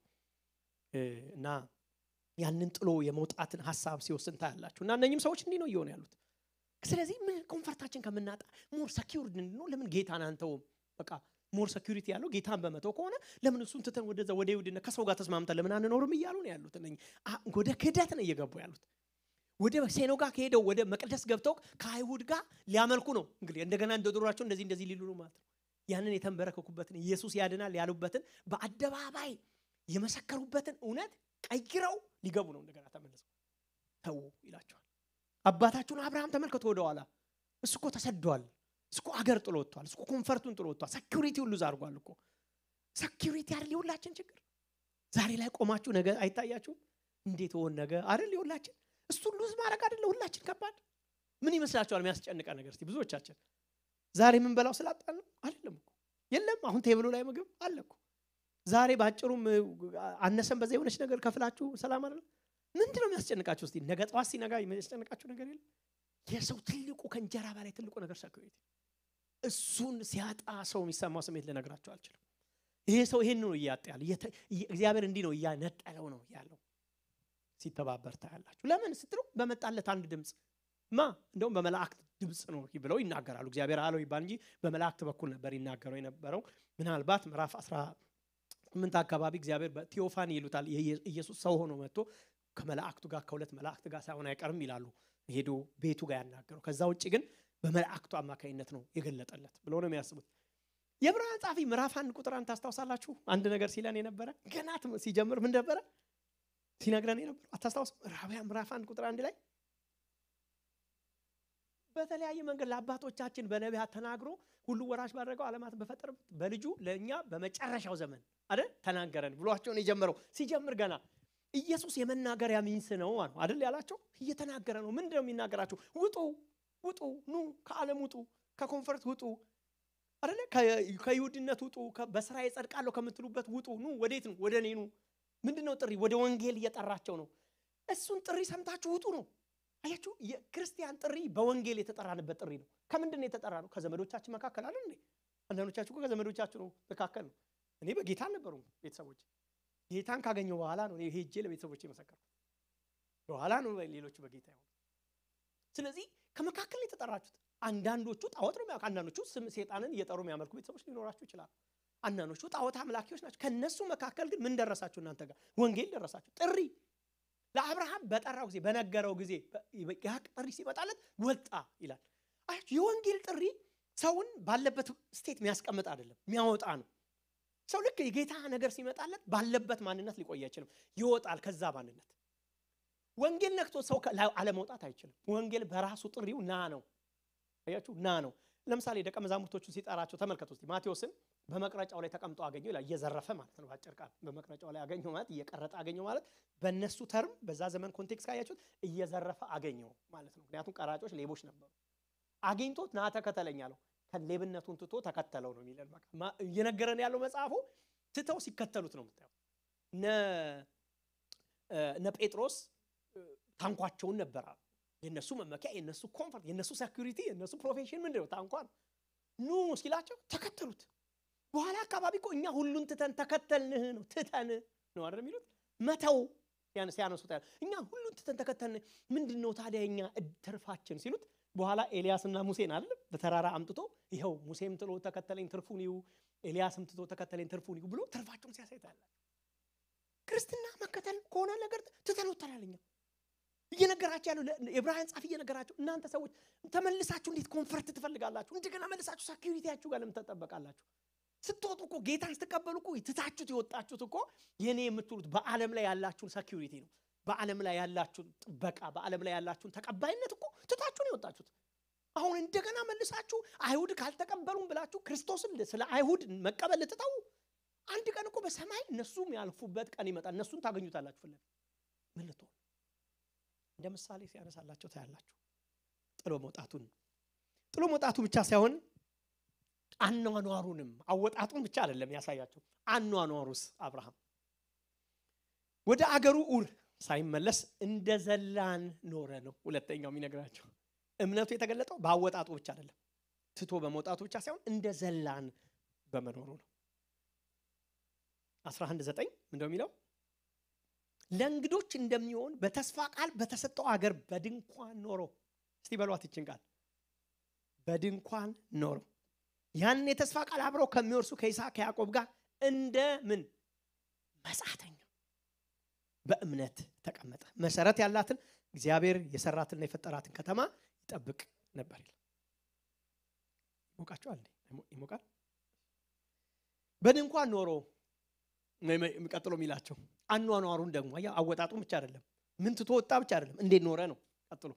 እና ያንን ጥሎ የመውጣትን ሀሳብ ሲወስን ታያላችሁ እና እነኝም ሰዎች እንዲህ ነው እየሆኑ ያሉት ስለዚህ ምን ኮንፈርታችን ከምናጣ ሞር ሰኪውርድ እንድንሆ ለምን ጌታን አንተውም በቃ ሞር ሴኩሪቲ ያለው ጌታን በመተው ከሆነ ለምን እሱን ትተን ወደዛ ወደ ይሁድነት ከሰው ጋር ተስማምተን ለምን አንኖርም እያሉ ነው ያሉት። እነ ወደ ክህደት ነው እየገቡ ያሉት። ወደ ሴኖ ጋር ከሄደው ወደ መቅደስ ገብተው ከአይሁድ ጋር ሊያመልኩ ነው። እንግዲህ እንደገና እንደ ድሯቸው እንደዚህ እንደዚህ ሊሉ ነው ማለት ነው። ያንን የተንበረከኩበትን ኢየሱስ ያድናል ያሉበትን በአደባባይ የመሰከሩበትን እውነት ቀይረው ሊገቡ ነው። እንደገና ተመልሰው ተዉ ይላቸዋል። አባታችሁን አብርሃም ተመልከቱ ወደኋላ። እሱ እኮ ተሰዷል። እሱ እኮ አገር ጥሎ ወጥቷል። እሱ እኮ ኮንፈርቱን ጥሎ ወጥቷል። ሰኪሪቲ ሁሉ ዛርጓል እኮ ሰኪሪቲ አይደል የሁላችን ችግር። ዛሬ ላይ ቆማችሁ ነገ አይታያችሁም? እንዴት ሆን ነገ አይደል የሁላችን እሱን ሉዝ ማድረግ አይደለ ሁላችን ከባድ ምን ይመስላችኋል? የሚያስጨንቀ ነገር እስቲ ብዙዎቻችን ዛሬ የምንበላው ስላጣን ነው አይደለም እኮ የለም። አሁን ቴብሉ ላይ ምግብ አለ እኮ ዛሬ በአጭሩም አነሰን በዛ የሆነች ነገር ከፍላችሁ ሰላም አይደለም። ምንድን ነው የሚያስጨንቃችሁ? እስቲ ነገ ጠዋት ሲነጋ የሚያስጨንቃችሁ ነገር የለም። የሰው ትልቁ ከእንጀራ በላይ ትልቁ ነገር ሰኪሪቲ እሱን ሲያጣ ሰው የሚሰማው ስሜት ልነግራቸው አልችልም። ይሄ ሰው ይሄን ነው እያጣ ያለ እግዚአብሔር እንዲህ ነው እያነጠለው ነው ያለው። ሲተባበር ታያላችሁ። ለምን ስትሉ በመጣለት አንድ ድምፅ ማ እንደውም በመላእክት ድምፅ ነው ብለው ይናገራሉ። እግዚአብሔር አለው ይባል እንጂ በመላእክት በኩል ነበር ይናገረው የነበረው። ምናልባት ምዕራፍ አስራ ስምንት አካባቢ እግዚአብሔር በቴዎፋኒ ይሉታል ኢየሱስ ሰው ሆኖ መጥቶ ከመላእክቱ ጋር ከሁለት መላእክት ጋር ሳይሆን አይቀርም ይላሉ ሄዶ ቤቱ ጋር ያናገረው። ከዛ ውጭ ግን በመላእክቱ አማካኝነት ነው የገለጠለት ብሎ ነው የሚያስቡት። የዕብራውያን ጻፊ ምዕራፍ አንድ ቁጥር አንድ ታስታውሳላችሁ? አንድ ነገር ሲለን የነበረ ገና ሲጀምር ምን ነበረ ሲነግረን የነበረ አታስታውስ? ዕብራውያን ምዕራፍ አንድ ቁጥር አንድ ላይ በተለያየ መንገድ ለአባቶቻችን በነቢያት ተናግሮ ሁሉ ወራሽ ባደረገው ዓለማትን በፈጠረበት በልጁ ለእኛ በመጨረሻው ዘመን አይደል ተናገረን ብሏቸውን የጀመረው ሲጀምር ገና ኢየሱስ የመናገሪያ ሚንስ ነው አይደል ያላቸው እየተናገረ ነው። ምንድን ነው የሚናገራቸው? ውጡ ውጡ፣ ኑ ከዓለም ውጡ፣ ከኮንፈርት ውጡ አይደለ ከይሁድነት ውጡ፣ በስራ የጸድቃለሁ ከምትሉበት ውጡ። ኑ ወዴት ነው? ወደ እኔ ኑ። ምንድን ነው ጥሪ? ወደ ወንጌል እየጠራቸው ነው። እሱን ጥሪ ሰምታችሁ ውጡ ነው። አያችሁ፣ የክርስቲያን ጥሪ በወንጌል የተጠራንበት ጥሪ ነው። ከምንድን ነው የተጠራ ነው? ከዘመዶቻችን መካከል አለ እንዴ? አንዳንዶቻችሁ እኮ ከዘመዶቻችሁ ነው መካከል ነው። እኔ በጌታ አልነበሩም ቤተሰቦች ጌታን ካገኘው በኋላ ነው ሄጄ ለቤተሰቦች የመሰከርኩት። በኋላ ነው ሌሎቹ በጌታ ይሆኑ። ስለዚህ ከመካከል የተጠራችሁት አንዳንዶቹ ጣዖት ነው የሚያውቁ፣ አንዳንዶቹ ስም ሴጣንን እየጠሩ የሚያመልኩ ቤተሰቦች ሊኖራችሁ ይችላሉ። አንዳንዶቹ ጣዖት አምላኪዎች ናቸው። ከነሱ መካከል ግን ምን ደረሳችሁ? እናንተ ጋር ወንጌል ደረሳችሁ። ጥሪ ለአብርሃም በጠራው ጊዜ በነገረው ጊዜ ያ ጥሪ ሲመጣለት ወጣ ይላል። አያችሁ የወንጌል ጥሪ ሰውን ባለበት ስቴት የሚያስቀምጥ አይደለም፣ የሚያወጣ ነው። ሰው ልክ የጌታ ነገር ሲመጣለት ባለበት ማንነት ሊቆይ አይችልም፣ ይወጣል ከዛ ማንነት። ወንጌል ነክቶ ሰው አለመውጣት አይችልም። ወንጌል በራሱ ጥሪው ና ነው። አያችሁ ና ነው። ለምሳሌ ደቀ መዛሙርቶቹን ሲጠራቸው ተመልከቱ እስቲ ማቴዎስን በመቅረጫው ላይ ተቀምጦ አገኘው ይላል። እየዘረፈ ማለት ነው። በአጭር ቃል በመቅረጫው ላይ አገኘው ማለት እየቀረጠ አገኘው ማለት በእነሱ ተርም በዛ ዘመን ኮንቴክስት ካያችሁት እየዘረፈ አገኘው ማለት ነው። ምክንያቱም ቀራጮች ሌቦች ነበሩ። አግኝቶት ና ተከተለኝ አለው። ከሌብነቱን ትቶ ተከተለው ነው የሚለን። በቃ እየነገረን ያለው መጽሐፉ ትተው ሲከተሉት ነው የምታየው። እነ ጴጥሮስ ታንኳቸውን ነበር አሉ። የእነሱ መመኪያ፣ የእነሱ ኮምፈርት፣ የእነሱ ሴኩሪቲ፣ የእነሱ ፕሮፌሽን ምንድን ነው? ታንኳ ነው። ኑ ሲላቸው ተከተሉት። በኋላ አካባቢ እኮ እኛ ሁሉን ትተን ተከተልንህ ነው። ትተን ነው አይደል የሚሉት መተው ሲያነሱት ያለ እኛ ሁሉን ትተን ተከተልን። ምንድን ነው ታዲያ እኛ ትርፋችን ሲሉት በኋላ ኤልያስና ሙሴን አለ በተራራ አምጥቶ ይኸው ሙሴም ትሎ ተከተለኝ ትርፉን ይዩ፣ ኤልያስም ትቶ ተከተለኝ ትርፉን ይዩ ብሎ ትርፋቸውን ሲያሳይ ታያላችሁ። ክርስትና መከተል ከሆነ ነገር ትተን ወጥተናል። እኛ እየነገራቸው ያለው የዕብራውያን ጻፊ እየነገራቸው እናንተ ሰዎች ተመልሳችሁ እንዴት ኮንፈርት ትፈልጋላችሁ? እንደገና መልሳችሁ ሴኪሪቲያችሁ ጋር ለምን ትጠበቃላችሁ? ስትወጡ እኮ ጌታን ስትቀበሉ እኮ ትታችሁት የወጣችሁት እኮ የኔ የምትሉት በዓለም ላይ ያላችሁን ሴኪሪቲ ነው። በዓለም ላይ ያላችሁን ጥበቃ፣ በዓለም ላይ ያላችሁን ተቀባይነት እኮ ትታችሁን የወጣችሁት። አሁን እንደገና መልሳችሁ አይሁድ ካልተቀበሉም ብላችሁ ክርስቶስን ስለ አይሁድ መቀበል ልትተው፣ አንድ ቀን እኮ በሰማይ እነሱም ያልፉበት ቀን ይመጣል። እነሱን ታገኙታላችሁ። ፍለግ ምን ልትሆን እንደ ምሳሌ ሲያነሳላቸው ታያላችሁ። ጥሎ መውጣቱን ጥሎ መውጣቱ ብቻ ሳይሆን አኗኗሩንም አወጣጡን ብቻ አይደለም ያሳያቸው። አኗኗሩስ አብርሃም ወደ አገሩ ኡር ሳይመለስ እንደ ዘላን ኖረ ነው። ሁለተኛው የሚነግራቸው እምነቱ የተገለጠው በአወጣጡ ብቻ አይደለም፣ ትቶ በመውጣቱ ብቻ ሳይሆን እንደ ዘላን በመኖሩ ነው። 11 9 ምንድነው የሚለው? ለእንግዶች እንደሚሆን በተስፋ ቃል በተሰጠው አገር በድንኳን ኖሮ። እስቲ በሏት ይችን ቃል በድንኳን ኖሮ ያን የተስፋ ቃል አብረው ከሚወርሱ ከይስሐቅ ከያዕቆብ ጋር እንደ ምን መጻተኛ በእምነት ተቀመጠ። መሰረት ያላትን እግዚአብሔር የሰራትና የፈጠራትን ከተማ ይጠብቅ ነበር ይላል። ይሞቃቸዋል እንዴ? ይሞቃል። በድንኳን ኖሮ ቀጥሎ የሚላቸው አኗኗሩን ደግሞ አወጣጡን ብቻ አይደለም፣ ምን ትቶ ወጣ ብቻ አይደለም፣ እንዴት ኖረ ነው። ቀጥሎ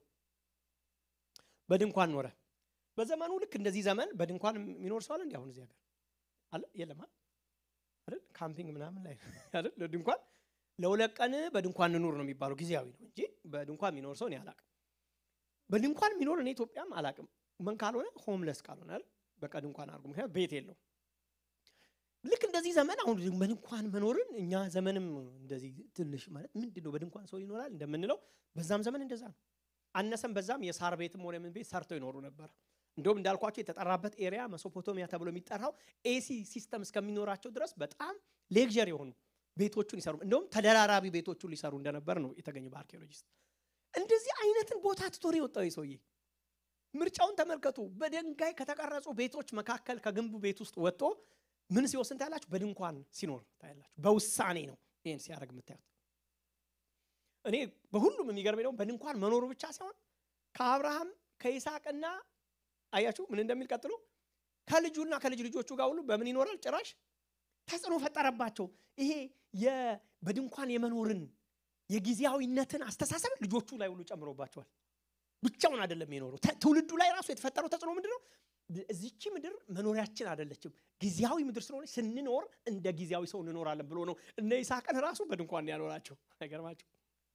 በድንኳን ኖረ። በዘመኑ ልክ እንደዚህ ዘመን በድንኳን የሚኖር ሰው አለ እንዲ አሁን እዚህ ሀገር አለ የለም አይደል? ካምፒንግ ምናምን ላይ አይደል? ድንኳን ለሁለት ቀን በድንኳን እንኑር ነው የሚባለው። ጊዜያዊ ነው እንጂ በድንኳን የሚኖር ሰው እኔ አላቅም። በድንኳን የሚኖር እኔ ኢትዮጵያም አላቅም። ምን ካልሆነ ሆምለስ ካልሆነ አይደል? በቃ ድንኳን አድርጉ። ምክንያቱም ቤት የለው። ልክ እንደዚህ ዘመን አሁን በድንኳን መኖርን እኛ ዘመንም እንደዚህ ትንሽ ማለት ምንድን ነው በድንኳን ሰው ይኖራል እንደምንለው በዛም ዘመን እንደዛ ነው። አነሰም በዛም የሳር ቤትም ሆነ ምን ቤት ሰርተው ይኖሩ ነበር። እንደውም እንዳልኳቸው የተጠራበት ኤሪያ መሶፖቶሚያ ተብሎ የሚጠራው ኤሲ ሲስተም እስከሚኖራቸው ድረስ በጣም ሌክዠር የሆኑ ቤቶቹን ይሰሩ እንደውም ተደራራቢ ቤቶቹን ሊሰሩ እንደነበር ነው የተገኘ በአርኪኦሎጂስት። እንደዚህ አይነትን ቦታ ትቶር የወጣው ሰውዬ ምርጫውን ተመልከቱ። በድንጋይ ከተቀረጹ ቤቶች መካከል ከግንቡ ቤት ውስጥ ወጥቶ ምን ሲወስን ታያላችሁ? በድንኳን ሲኖር ታያላችሁ። በውሳኔ ነው ይህን ሲያደርግ የምታዩት። እኔ በሁሉም የሚገርመኝ ደግሞ በድንኳን መኖሩ ብቻ ሳይሆን ከአብርሃም ከይስሐቅና አያችሁ ምን እንደሚል ቀጥሎ ከልጁና ከልጅ ልጆቹ ጋር ሁሉ በምን ይኖራል? ጭራሽ ተጽዕኖ ፈጠረባቸው። ይሄ በድንኳን የመኖርን የጊዜያዊነትን አስተሳሰብ ልጆቹ ላይ ሁሉ ጨምሮባቸዋል። ብቻውን አይደለም የኖረው። ትውልዱ ላይ ራሱ የተፈጠረው ተጽዕኖ ምንድን ነው? እዚቺ ምድር መኖሪያችን አይደለችም፣ ጊዜያዊ ምድር ስለሆነ ስንኖር እንደ ጊዜያዊ ሰው እንኖራለን ብሎ ነው እነ ይስሐቅን ራሱ በድንኳን ያኖራቸው። አይገርማቸው?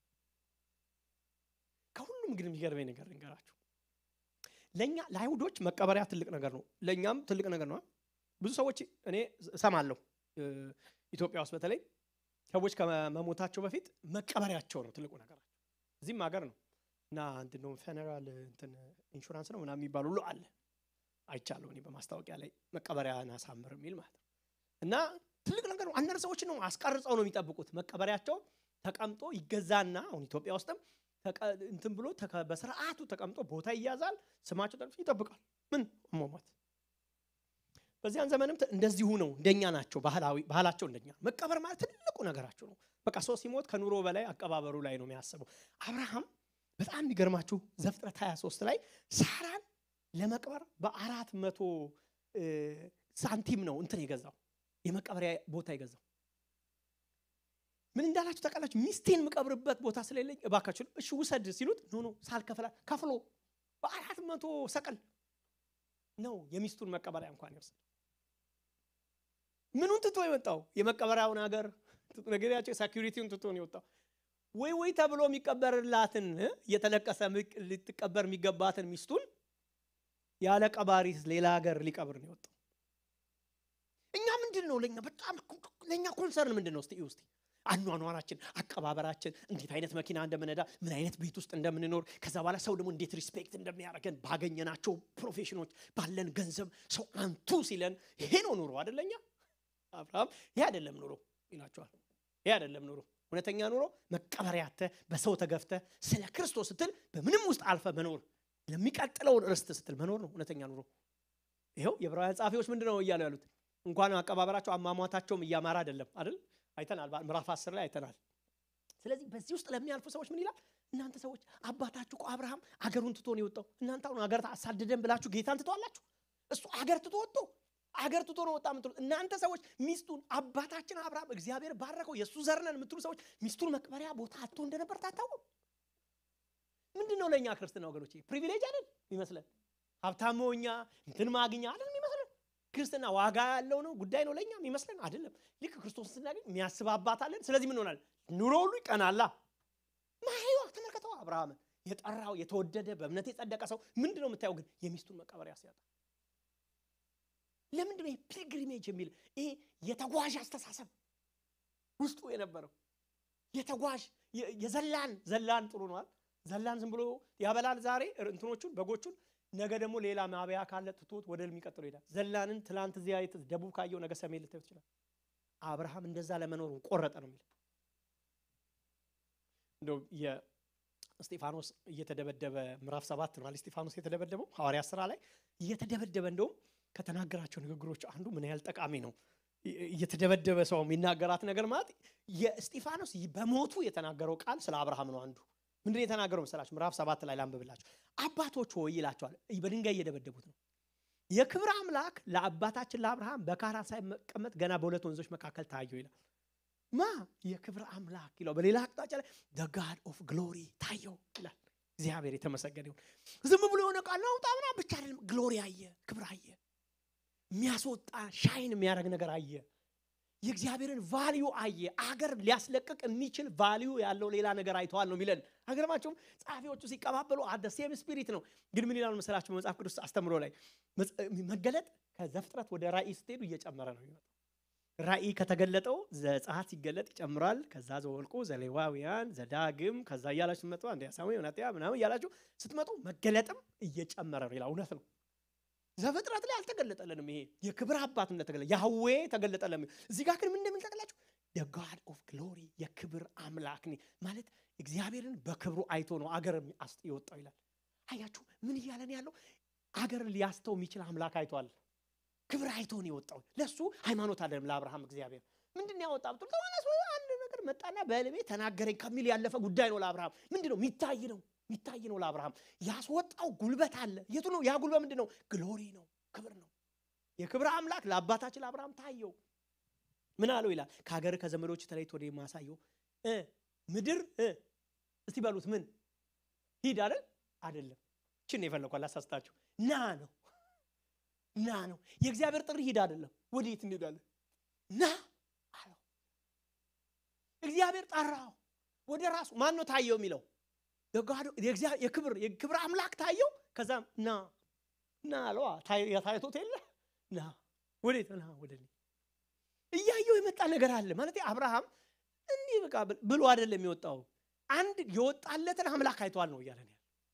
ከሁሉም ግን የሚገርመኝ ነገር ልንገራችሁ። ለእኛ ለአይሁዶች መቀበሪያ ትልቅ ነገር ነው፣ ለእኛም ትልቅ ነገር ነው። ብዙ ሰዎች እኔ እሰማለሁ ኢትዮጵያ ውስጥ በተለይ ሰዎች ከመሞታቸው በፊት መቀበሪያቸው ነው ትልቁ ነገራቸው። እዚህም ሀገር ነው እና እንትን ነው ፌነራል እንትን ኢንሹራንስ ነው ምናምን የሚባሉ ሁሉ አለ አይቻለሁ እኔ በማስታወቂያ ላይ መቀበሪያን አሳምር የሚል ማለት ነው። እና ትልቅ ነገር ነው። አንዳንድ ሰዎች ነው አስቀርጸው ነው የሚጠብቁት። መቀበሪያቸው ተቀምጦ ይገዛና አሁን ኢትዮጵያ ውስጥም እንትን ብሎ በስርዓቱ ተቀምጦ ቦታ ይያዛል። ስማቸው ጠቅሶ ይጠብቃል። ምን ሞሞት በዚያን ዘመንም ት- እንደዚሁ ነው። እንደኛ ናቸው። ባህላዊ ባህላቸው እንደኛ ነው። መቀበር ማለት ትልቁ ነገራቸው ነው። በቃ ሰው ሲሞት ከኑሮ በላይ አቀባበሩ ላይ ነው የሚያስበው። አብርሃም በጣም የሚገርማችሁ ዘፍጥረት 23 ላይ ሳራን ለመቅበር በአራት መቶ እ፣ ሳንቲም ነው እንትን የገዛው የመቀበሪያ ቦታ የገዛው። ምን እንዳላችሁ ታውቃላችሁ? ሚስቴን የምቀብርበት ቦታ ስለሌለኝ እባካችሁ እሺ ውሰድ ሲሉት ኖ ኖ ሳልከፍላ ከፍሎ በአራት መቶ ሰቀል ነው የሚስቱን መቀበሪያ እንኳን ይወስድ። ምኑን ትቶ የወጣው የመቀበሪያውን ሀገር ነገሪያቸው ሴኪሪቲውን ትቶ ነው የወጣው። ወይ ወይ ተብሎ የሚቀበርላትን እ፣ እየተለቀሰ ምቅ- ልትቀበር የሚገባትን ሚስቱን ያለ ቀባሪ ሌላ ሀገር ሊቀብር ነው የወጣው። እኛ ምንድን ነው ለእኛ በጣም ለእኛ ኮንሰርን ምንድን ነው? እስቲ እዩ እስቲ አኗኗራችን፣ አቀባበራችን፣ እንዴት አይነት መኪና እንደምነዳ፣ ምን አይነት ቤት ውስጥ እንደምንኖር፣ ከዛ በኋላ ሰው ደግሞ እንዴት ሪስፔክት እንደሚያደርገን ባገኘናቸው ፕሮፌሽኖች፣ ባለን ገንዘብ ሰው አንቱ ሲለን ይሄ ነው ኑሮ አደለኛ። አብርሃም ይሄ አይደለም ኑሮ ይላቸዋል። ይሄ አይደለም ኑሮ። እውነተኛ ኑሮ መቀበሪያ አጥተህ በሰው ተገፍተህ ስለ ክርስቶስ ስትል በምንም ውስጥ አልፈ መኖር ለሚቀጥለውን ርስት ስትል መኖር ነው እውነተኛ ኑሮ። ይኸው የዕብራውያን ጸሐፊዎች ምንድን ነው እያሉ ያሉት? እንኳን አቀባበራቸው አሟሟታቸውም እያማረ አይደለም አይደል? አይተናል። ምዕራፍ አስር ላይ አይተናል። ስለዚህ በዚህ ውስጥ ለሚያልፉ ሰዎች ምን ይላል? እናንተ ሰዎች አባታችሁ እኮ አብርሃም አገሩን ትቶ ነው የወጣው። እናንተ አሁን አገር አሳድደን ብላችሁ ጌታን ትተዋላችሁ። እሱ አገር ትቶ ወጥቶ አገር ትቶ ነው ወጣ የምትሉት እናንተ ሰዎች ሚስቱን አባታችን አብርሃም እግዚአብሔር ባረከው የእሱ ዘር ነን የምትሉ ሰዎች ሚስቱን መቅበሪያ ቦታ አጥቶ እንደነበር ታታወቁ። ምንድን ነው ለእኛ ክርስትና ወገኖች ፕሪቪሌጅ አይደል ይመስለን? ሀብታም እኛ እንትን ማግኛ አይደል ይመስለን? ክርስትና ዋጋ ያለው ነው ጉዳይ ነው ለእኛ ይመስለን አይደለም። ልክ ክርስቶስን ስናገኝ የሚያስብ አባት አለን። ስለዚህ ምን ሆናል? ኑሮ ሁሉ ይቀናላ። ማይዋ ተመልከተው አብርሃምን የጠራው የተወደደ በእምነት የጸደቀ ሰው ምንድን ነው የምታየው? ግን የሚስቱን መቀበሪያ ሲያጣ ለምንድን ነው ፒልግሪሜጅ የሚል ይሄ የተጓዥ አስተሳሰብ ውስጡ የነበረው የተጓዥ የ- የዘላን ዘላን ጥሩ ነዋል። ዘላን ዝም ብሎ ያበላል ዛሬ እንትኖቹን በጎቹን፣ ነገ ደግሞ ሌላ ማብያ ካለ ትቶት ወደ የሚቀጥለው ይሄዳል። ዘላንን ትላንት እዚያ የት- ደቡብ ካየው ነገ ሰሜን ልታዩት ይችላል። አብርሃም እንደዛ ለመኖሩ ቆረጠ ነው የሚል እንደው የእስጢፋኖስ እየተደበደበ ምዕራፍ ሰባት ነው አይደል? እስጢፋኖስ የተደበደበው ሐዋርያ ስራ ላይ እየተደበደበ እንደውም ከተናገራቸው ንግግሮች አንዱ ምን ያህል ጠቃሚ ነው። እየተደበደበ ሰው የሚናገራት ነገር ማለት የእስጢፋኖስ በሞቱ የተናገረው ቃል ስለ አብርሃም ነው። አንዱ ምንድን ነው የተናገረው መሰላችሁ? ምዕራፍ ሰባት ላይ ላንብብላችሁ። አባቶች ሆይ ይላቸዋል። በድንጋይ እየደበደቡት ነው። የክብር አምላክ ለአባታችን ለአብርሃም በካራን ሳይቀመጥ ገና በሁለት ወንዞች መካከል ታየው ይላል። ማ የክብር አምላክ ይለው። በሌላ አቅጣጫ ላይ ደ ጋድ ኦፍ ግሎሪ ታየው ይላል። እግዚአብሔር የተመሰገነ ይሁን። ዝም ብሎ የሆነ ቃል ነው ጣምና ብቻ አይደለም። ግሎሪ አየ፣ ክብር አየ፣ የሚያስወጣ ሻይን የሚያደርግ ነገር አየ። የእግዚአብሔርን ቫሊዩ አየ። አገር ሊያስለቅቅ የሚችል ቫሊዩ ያለው ሌላ ነገር አይተዋል ነው የሚለን። አገርማቸውም ጸሐፊዎቹ ሲቀባበሉ አደ ሴም ስፒሪት ነው። ግን ምን ይላሉ መሰላችሁ? በመጽሐፍ ቅዱስ አስተምሮ ላይ መገለጥ ከዘፍጥረት ወደ ራእይ ስትሄዱ እየጨመረ ነው የሚመጣው። ራእይ ከተገለጠው ዘጸአት ሲገለጥ ይጨምራል። ከዛ ዘወልቁ፣ ዘሌዋውያን፣ ዘዳግም ከዛ እያላችሁ ስትመጡ አንደኛ ሳሙኤል፣ ሁለተኛ ምናምን እያላችሁ ስትመጡ መገለጥም እየጨመረ ነው ይላል። እውነት ነው። ዘፍጥረት ላይ አልተገለጠልንም። ይሄ የክብር አባት እንደተገለጠ ያህዌ ተገለጠለም። እዚህ ጋር ግን ምን እንደሚል ታውቃላችሁ? ጋድ ኦፍ ግሎሪ የክብር አምላክ ነ ማለት እግዚአብሔርን በክብሩ አይቶ ነው አገር የወጣው ይላል። አያችሁ ምን እያለን ያለው አገርን ሊያስተው የሚችል አምላክ አይቷል። ክብር አይቶ ነው የወጣው። ለሱ ሃይማኖት አለም ለአብርሃም እግዚአብሔር ምንድን ያወጣ ብትል ተዋነስ አንድ ነገር መጣና በልቤ ተናገረኝ ከሚል ያለፈ ጉዳይ ነው ለአብርሃም ምንድን ነው የሚታይ ነው የሚታይ ነው ለአብርሃም ያስወጣው ጉልበት አለ። የቱ ነው ያ ጉልበት? ምንድን ነው? ግሎሪ ነው፣ ክብር ነው። የክብር አምላክ ለአባታችን ለአብርሃም ታየው። ምን አለው ይላል? ከሀገር ከዘመዶች ተለይቶ ወደ ማሳየው ምድር እስቲ በሉት ምን ሂድ አይደል? አይደለም። ችን የፈለኳል አሳስታችሁ ና ነው ና ነው። የእግዚአብሔር ጥሪ ሂድ አይደለም። ወዴት እንሄዳለን? ና አለው። እግዚአብሔር ጠራው ወደ ራሱ። ማን ነው ታየው የሚለው የክብር የክብር አምላክ ታየው። ከዛም ና ና አለዋ ታይቶት የለ ና ወዴት ና ወደ እኔ እያየው የመጣ ነገር አለ ማለት አብርሃም እንዲህ በቃ ብሎ አይደለም የወጣው። አንድ የወጣለትን አምላክ አይቷል ነው እያለን ያለ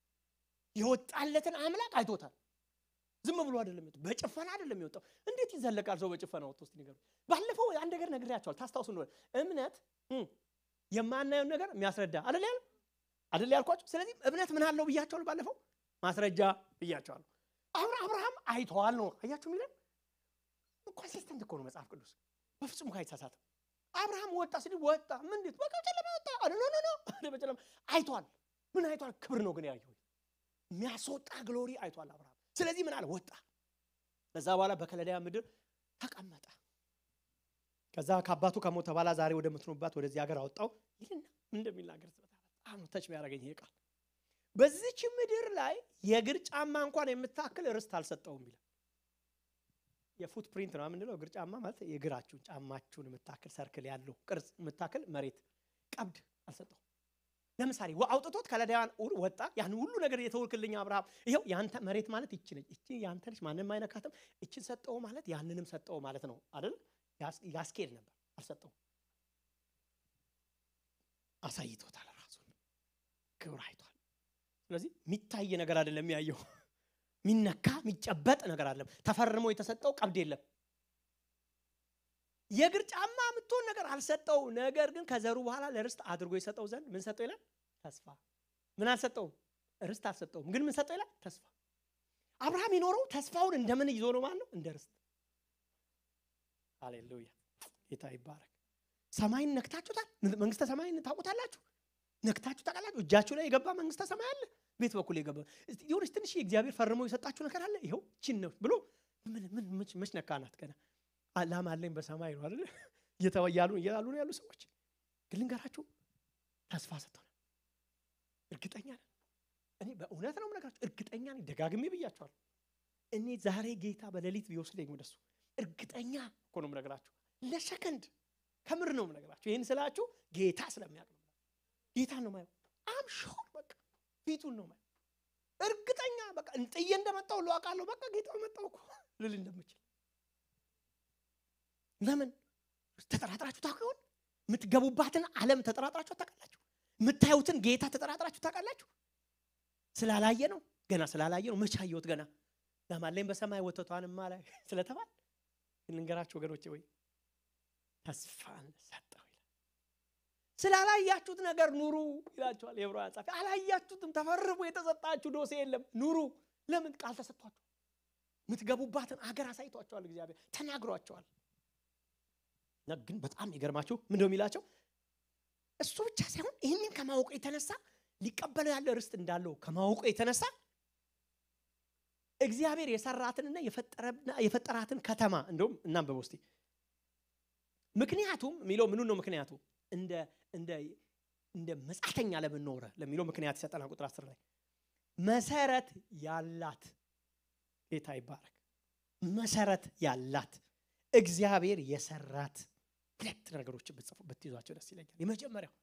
የወጣለትን አምላክ አይቶታል። ዝም ብሎ አይደለም የወጣው፣ በጭፈና አይደለም የወጣው። እንዴት ይዘለቃል ሰው በጭፈና ወጥቶ? እስቲ ንገሩ። ባለፈው አንድ ነገር ነግሬያቸዋል፣ ታስታውሱ እንደሆነ እምነት የማናየውን ነገር የሚያስረዳ አይደል ያለ አይደል ያልኳቸው። ስለዚህ እምነት ምን አለው ብያቸዋል። ባለፈው ማስረጃ ብያቸዋለሁ። አሁን አብርሃም አይተዋል ነው አያችሁ የሚለን ኮንሲስተንት እኮ ነው መጽሐፍ ቅዱስ በፍጹም እኮ አይሳሳትም። አብርሃም ወጣ ሲል ወጣ ምን እንዴት በቃ ጨለማ ወጣ ኖ ኖ ኖ አለ በጨለማ አይቷል። ምን አይቷል? ክብር ነው ግን ያየው የሚያስወጣ ግሎሪ አይቷል አብርሃም። ስለዚህ ምን አለ ወጣ። ከዛ በኋላ በከለዳያ ምድር ተቀመጠ። ከዛ ከአባቱ ከሞተ በኋላ ዛሬ ወደምትኖባት ወደዚህ ሀገር አወጣው ይልና ምን እንደሚናገር በጣም ነው ተች የሚያደርገኝ ይሄ ቃል። በዚች ምድር ላይ የእግር ጫማ እንኳን የምታክል ርስት አልሰጠውም ይላል። የፉት ፕሪንት ነው የምንለው። እግር ጫማ ማለት የእግራችሁን ጫማችሁን የምታክል ሰርክል ያለው ቅርጽ የምታክል መሬት ቀብድ አልሰጠውም። ለምሳሌ አውጥቶት ከለዳውያን ወጣ። ያን ሁሉ ነገር የተወልክልኝ አብርሃም፣ ይኸው ያንተ መሬት ማለት ይቺ ነች፣ ይቺ ያንተ ነች፣ ማንም አይነካትም። ይችን ሰጠው ማለት ያንንም ሰጠው ማለት ነው አይደል? ያስኬድ ነበር፣ አልሰጠውም። አሳይቶታል፣ ራሱን ክብር አይቷል። ስለዚህ የሚታይ ነገር አይደለም ያየው ሚነካ የሚጨበጥ ነገር አለም። ተፈርሞ የተሰጠው ቀብድ የለም። የእግር ጫማ የምትሆን ነገር አልሰጠው። ነገር ግን ከዘሩ በኋላ ለርስት አድርጎ የሰጠው ዘንድ ምን ሰጠው ይላል? ተስፋ። ምን አልሰጠውም? ርስት አልሰጠውም። ግን ምን ሰጠው ይላል? ተስፋ። አብርሃም የኖረው ተስፋውን እንደምን ይዞ ነው ማለት ነው? እንደ ርስት። ሃሌሉያ፣ ጌታ ይባረክ። ሰማይን ነክታችሁታል። መንግስተ ሰማይን ታውቁታላችሁ። ነክታችሁ ታውቃላችሁ። እጃችሁ ላይ የገባ መንግስተ ሰማይ አለ። ቤት በኩል የገባ የሆነች ትንሽ የእግዚአብሔር ፈርሞ የሰጣችሁ ነገር አለ። ይኸው ችን ነው ብሎ ምን መች ነካናት? ገና ላም አለኝ በሰማይ ነው አይደል እየተወያሉ እያሉ ነው ያሉ ሰዎች። ግን ልንገራችሁ ተስፋ ሰጥቶናል። እርግጠኛ ነን። እኔ በእውነት ነው የምነግራችሁ፣ እርግጠኛ ነኝ። ደጋግሜ ብያችኋለሁ። እኔ ዛሬ ጌታ በሌሊት ቢወስደኝ ወደሱ እርግጠኛ እኮ ነው የምነግራችሁ። ለሰከንድ ከምር ነው የምነግራችሁ። ይህን ስላችሁ ጌታ ስለሚያውቅ ነው። ጌታ ነው ማየው። አም ሾር በቃ ፊቱን ነው ማየው። እርግጠኛ በቃ ጥዬ እንደመጣው ሁሉ አውቃለሁ። በቃ ጌታው መጣው እኮ ልል እንደምችል ለምን ተጠራጥራችሁ ታውቁ ይሆን? የምትገቡባትን ዓለም ተጠራጥራችሁ ታውቃላችሁ? የምታዩትን ጌታ ተጠራጥራችሁ ታውቃላችሁ? ስላላየ ነው ገና ስላላየ ነው። መቼ አየሁት ገና ለማለኝ በሰማይ ወተቷንማ ላይ ስለተባል እንንገራችሁ ወገኖቼ፣ ወይ ተስፋን ሰጠው ይላል። ስላላያችሁት ነገር ኑሩ ይላችኋል የዕብራውያን ጻፊ። አላያችሁትም፣ ተፈርቦ የተሰጣችሁ ዶሴ የለም። ኑሩ። ለምን ቃል ተሰጥቷችሁ የምትገቡባትን አገር አሳይቷቸዋል። እግዚአብሔር ተናግሯቸዋል። ግን በጣም ይገርማችሁ ምን ነው የሚላቸው? እሱ ብቻ ሳይሆን ይህንን ከማወቁ የተነሳ ሊቀበለው ያለ ርስት እንዳለው ከማወቁ የተነሳ እግዚአብሔር የሰራትንና የፈጠራትን ከተማ እንደውም እናንበብ ውስጥ ምክንያቱም የሚለው ምኑ ነው? ምክንያቱ እንደ እንደ እንደ መጻተኛ ለምን ኖረ ለሚለው ምክንያት ይሰጠና ቁጥር አስር ላይ መሰረት ያላት ጌታ ይባረክ። መሰረት ያላት እግዚአብሔር የሰራት ሁለት ነገሮችን ብትጽፉ ብትይዟቸው ደስ ይለኛል። የመጀመሪያው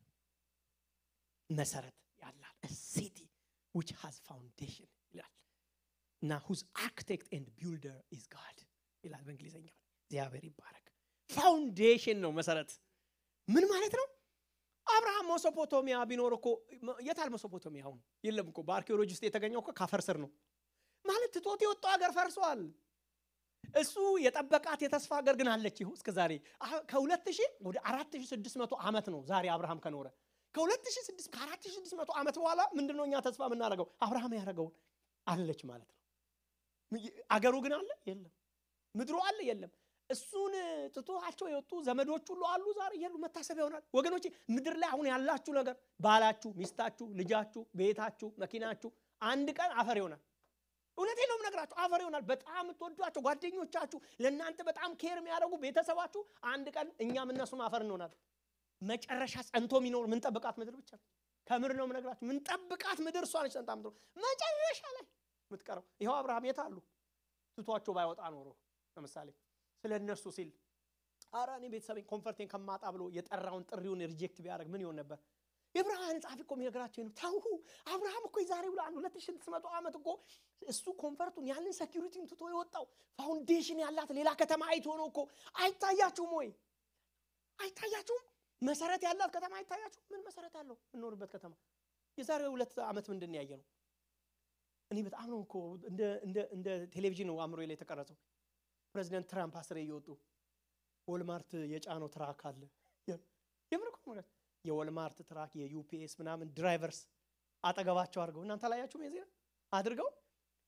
መሰረት ያላት ሲቲ ዊች ሃዝ ፋውንዴሽን ይላል እና ሁዝ አርክቴክት ኤንድ ቢልደር ኢዝ ጋድ ይላል በእንግሊዝኛው። እግዚአብሔር ይባረክ። ፋውንዴሽን ነው መሰረት። ምን ማለት ነው? አብርሃም ሜሶፖቶሚያ ቢኖር እኮ የታል ሜሶፖቶሚያ? አሁን የለም እኮ በአርኪኦሎጂ ውስጥ የተገኘው እኮ ካፈር ስር ነው ማለት ትቶት የወጣው ሀገር ፈርሷል። እሱ የጠበቃት የተስፋ ሀገር ግን አለች። ይሁ እስከ ዛሬ ከሁለት ሺህ ወደ አራት ሺህ ስድስት መቶ ዓመት ነው ዛሬ አብርሃም ከኖረ ከሁለት ሺህ ስድስት ከአራት ሺህ ስድስት መቶ ዓመት በኋላ ምንድን ነው እኛ ተስፋ የምናደርገው? አብርሃም ያደረገውን አለች ማለት ነው። አገሩ ግን አለ የለም። ምድሩ አለ የለም። እሱን ትቶቸው የወጡ ዘመዶች ሁሉ አሉ ዛሬ የሉ። መታሰቢያ ይሆናል ወገኖቼ። ምድር ላይ አሁን ያላችሁ ነገር ባላችሁ፣ ሚስታችሁ፣ ልጃችሁ፣ ቤታችሁ፣ መኪናችሁ አንድ ቀን አፈር ይሆናል። እውነቴን ነው የምነግራችሁ፣ አፈር ይሆናል። በጣም የምትወዷቸው ጓደኞቻችሁ፣ ለእናንተ በጣም ኬር የሚያደርጉ ቤተሰባችሁ አንድ ቀን እኛም እነሱም አፈር እንሆናል። መጨረሻ ጸንቶ የሚኖር ምንጠብቃት ምድር ብቻ ነው። ከምር ነው የምነግራችሁ፣ ምንጠብቃት ምድር እሷ ነች። ጸንታ ምድር መጨረሻ ላይ የምትቀረው ይኸው አብርሃም የት አሉ? ትቷቸው ባይወጣ ኖሮ ለምሳሌ ስለ እነሱ ሲል ኧረ እኔ ቤተሰቤን ኮንፈርቴን ከማጣ ብሎ የጠራውን ጥሪውን ሪጀክት ቢያደርግ ምን ይሆን ነበር? የብርሃን ጸሐፊ እኮ የሚነግራቸው ነው። ተው አብርሃም እኮ የዛሬ ብሎ አንድ ሁለት ሺህ ስድስት መቶ ዓመት እኮ እሱ ኮንፈርቱን ያንን ሴኪሪቲን ትቶ የወጣው ፋውንዴሽን ያላት ሌላ ከተማ አይቶ ነው እኮ። አይታያችሁም ወይ? አይታያችሁም? መሰረት ያላት ከተማ አይታያችሁም? ምን መሰረት ያለው የምንኖርበት ከተማ የዛሬ ሁለት ዓመት ምንድን ያየ ነው? እኔ በጣም ነው እኮ እንደ ቴሌቪዥን ነው አእምሮ ላይ የተቀረጸው። ፕሬዚደንት ትራምፕ አስሬ እየወጡ ወልማርት የጫነው ትራክ አለ። የምን እኮ ማለት የወልማርት ትራክ የዩፒኤስ ምናምን ድራይቨርስ አጠገባቸው አድርገው እናንተ አላያችሁም? የዜና አድርገው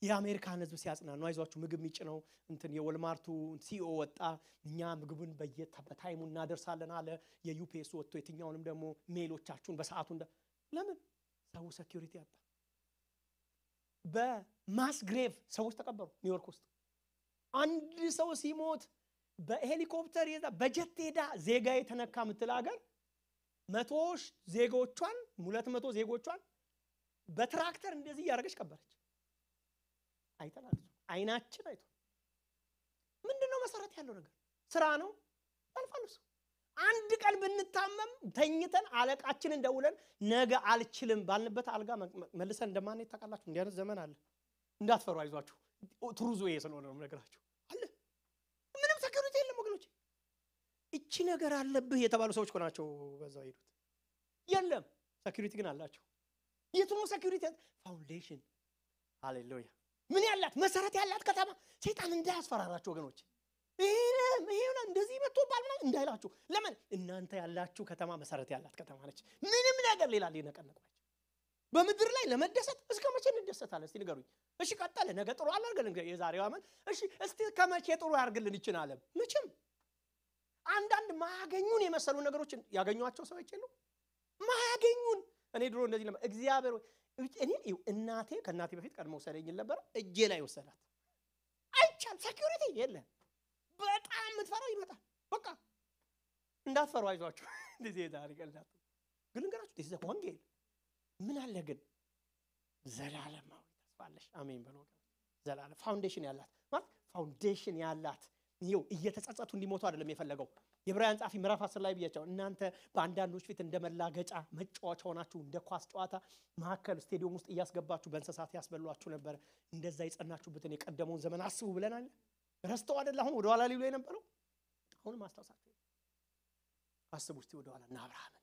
የአሜሪካን ህዝብ ሲያጽናኑ አይዟችሁ ምግብ የሚጭነው እንትን የወልማርቱ ሲኦ ወጣ እኛ ምግቡን በየታይሙ እናደርሳለን አለ የዩፒኤስ ወጥቶ የትኛውንም ደግሞ ሜሎቻችሁን በሰዓቱ እንደ ለምን ሰው ሴኪሪቲ ያጣ በማስ ግሬቭ ሰዎች ተቀበሩ ኒውዮርክ ውስጥ አንድ ሰው ሲሞት በሄሊኮፕተር ሄዳ በጀት ሄዳ ዜጋ የተነካ የምትል ሀገር መቶ ዜጎቿን ሁለት መቶ ዜጎቿን በትራክተር እንደዚህ እያደረገች ቀበረች አይተናል አይናችን አይቶ ምንድን ነው መሰረት ያለው ነገር ስራ ነው ያልፋል እሱ አንድ ቀን ብንታመም ተኝተን አለቃችንን ደውለን ነገ አልችልም ባልንበት አልጋ መልሰን እንደማንሄድ ታውቃላችሁ እንዲህ አይነት ዘመን አለ እንዳትፈሩ አይዟችሁ ትሩዙ ይሄ ስለሆነ ነው ነገራችሁ አለ ምንም ሰኪሪቲ የለም ወገኖች እቺ ነገር አለብህ የተባሉ ሰዎች እኮ ናቸው በዛው ሄዱት የለም ሰኪሪቲ ግን አላቸው የቱ ነው ሰኪሪቲ ፋውንዴሽን ሃሌሉያ ምን ያላት መሰረት ያላት ከተማ ሰይጣን እንዳያስፈራራችሁ ወገኖች ይሄ እንደዚህ መጥቶባል ምናምን እንዳይላችሁ ለምን እናንተ ያላችሁ ከተማ መሰረት ያላት ከተማ ነች ምንም ነገር ሌላ ሊነቀነቋቸው በምድር ላይ ለመደሰት እስከ መቼ እንደሰታለን እስቲ ንገሩኝ እሺ ቀጠለ ነገ ጥሩ አላርገልን የዛሬው አመት እሺ እስቲ ከመቼ ጥሩ ያርግልን ይችን አለም መቼም አንዳንድ ማያገኙን የመሰሉ ነገሮችን ያገኟቸው ሰዎች የሉ ማያገኙን እኔ ድሮ እንደዚህ ለማ እግዚአብሔር እኔ እናቴ ከእናቴ በፊት ቀድሞ ወሰደኝ ነበር እጄ ላይ ወሰዳት አይቻል ሴኪሪቲ የለም በጣም የምትፈራው ይመጣል በቃ እንዳትፈሩ አይዟችሁ እንደዚህ ታሪክ እንዳት ግን ልንገራችሁ ዚህ ወንጌል ምን አለ ግን ዘላለማዊ ተስፋለሽ አሜን በሎ ዘላለም ፋውንዴሽን ያላት ማለት ፋውንዴሽን ያላት ይው እየተጸጸቱ እንዲሞቱ አይደለም የፈለገው የዕብራውያን ጻፊ ምዕራፍ አስር ላይ ብያቸው እናንተ በአንዳንዶች ፊት እንደ መላገጫ መጫወቻ ሆናችሁ እንደ ኳስ ጨዋታ መካከል ስቴዲየም ውስጥ እያስገባችሁ በእንስሳት ያስበሏችሁ ነበረ እንደዛ የጸናችሁበትን የቀደመውን ዘመን አስቡ ብለናል ረስተው አደለ አሁን ወደኋላ ሊሉ የነበረው አሁንም ማስታወሳቸው አስቡ እስቲ ወደኋላ እና አብርሃምን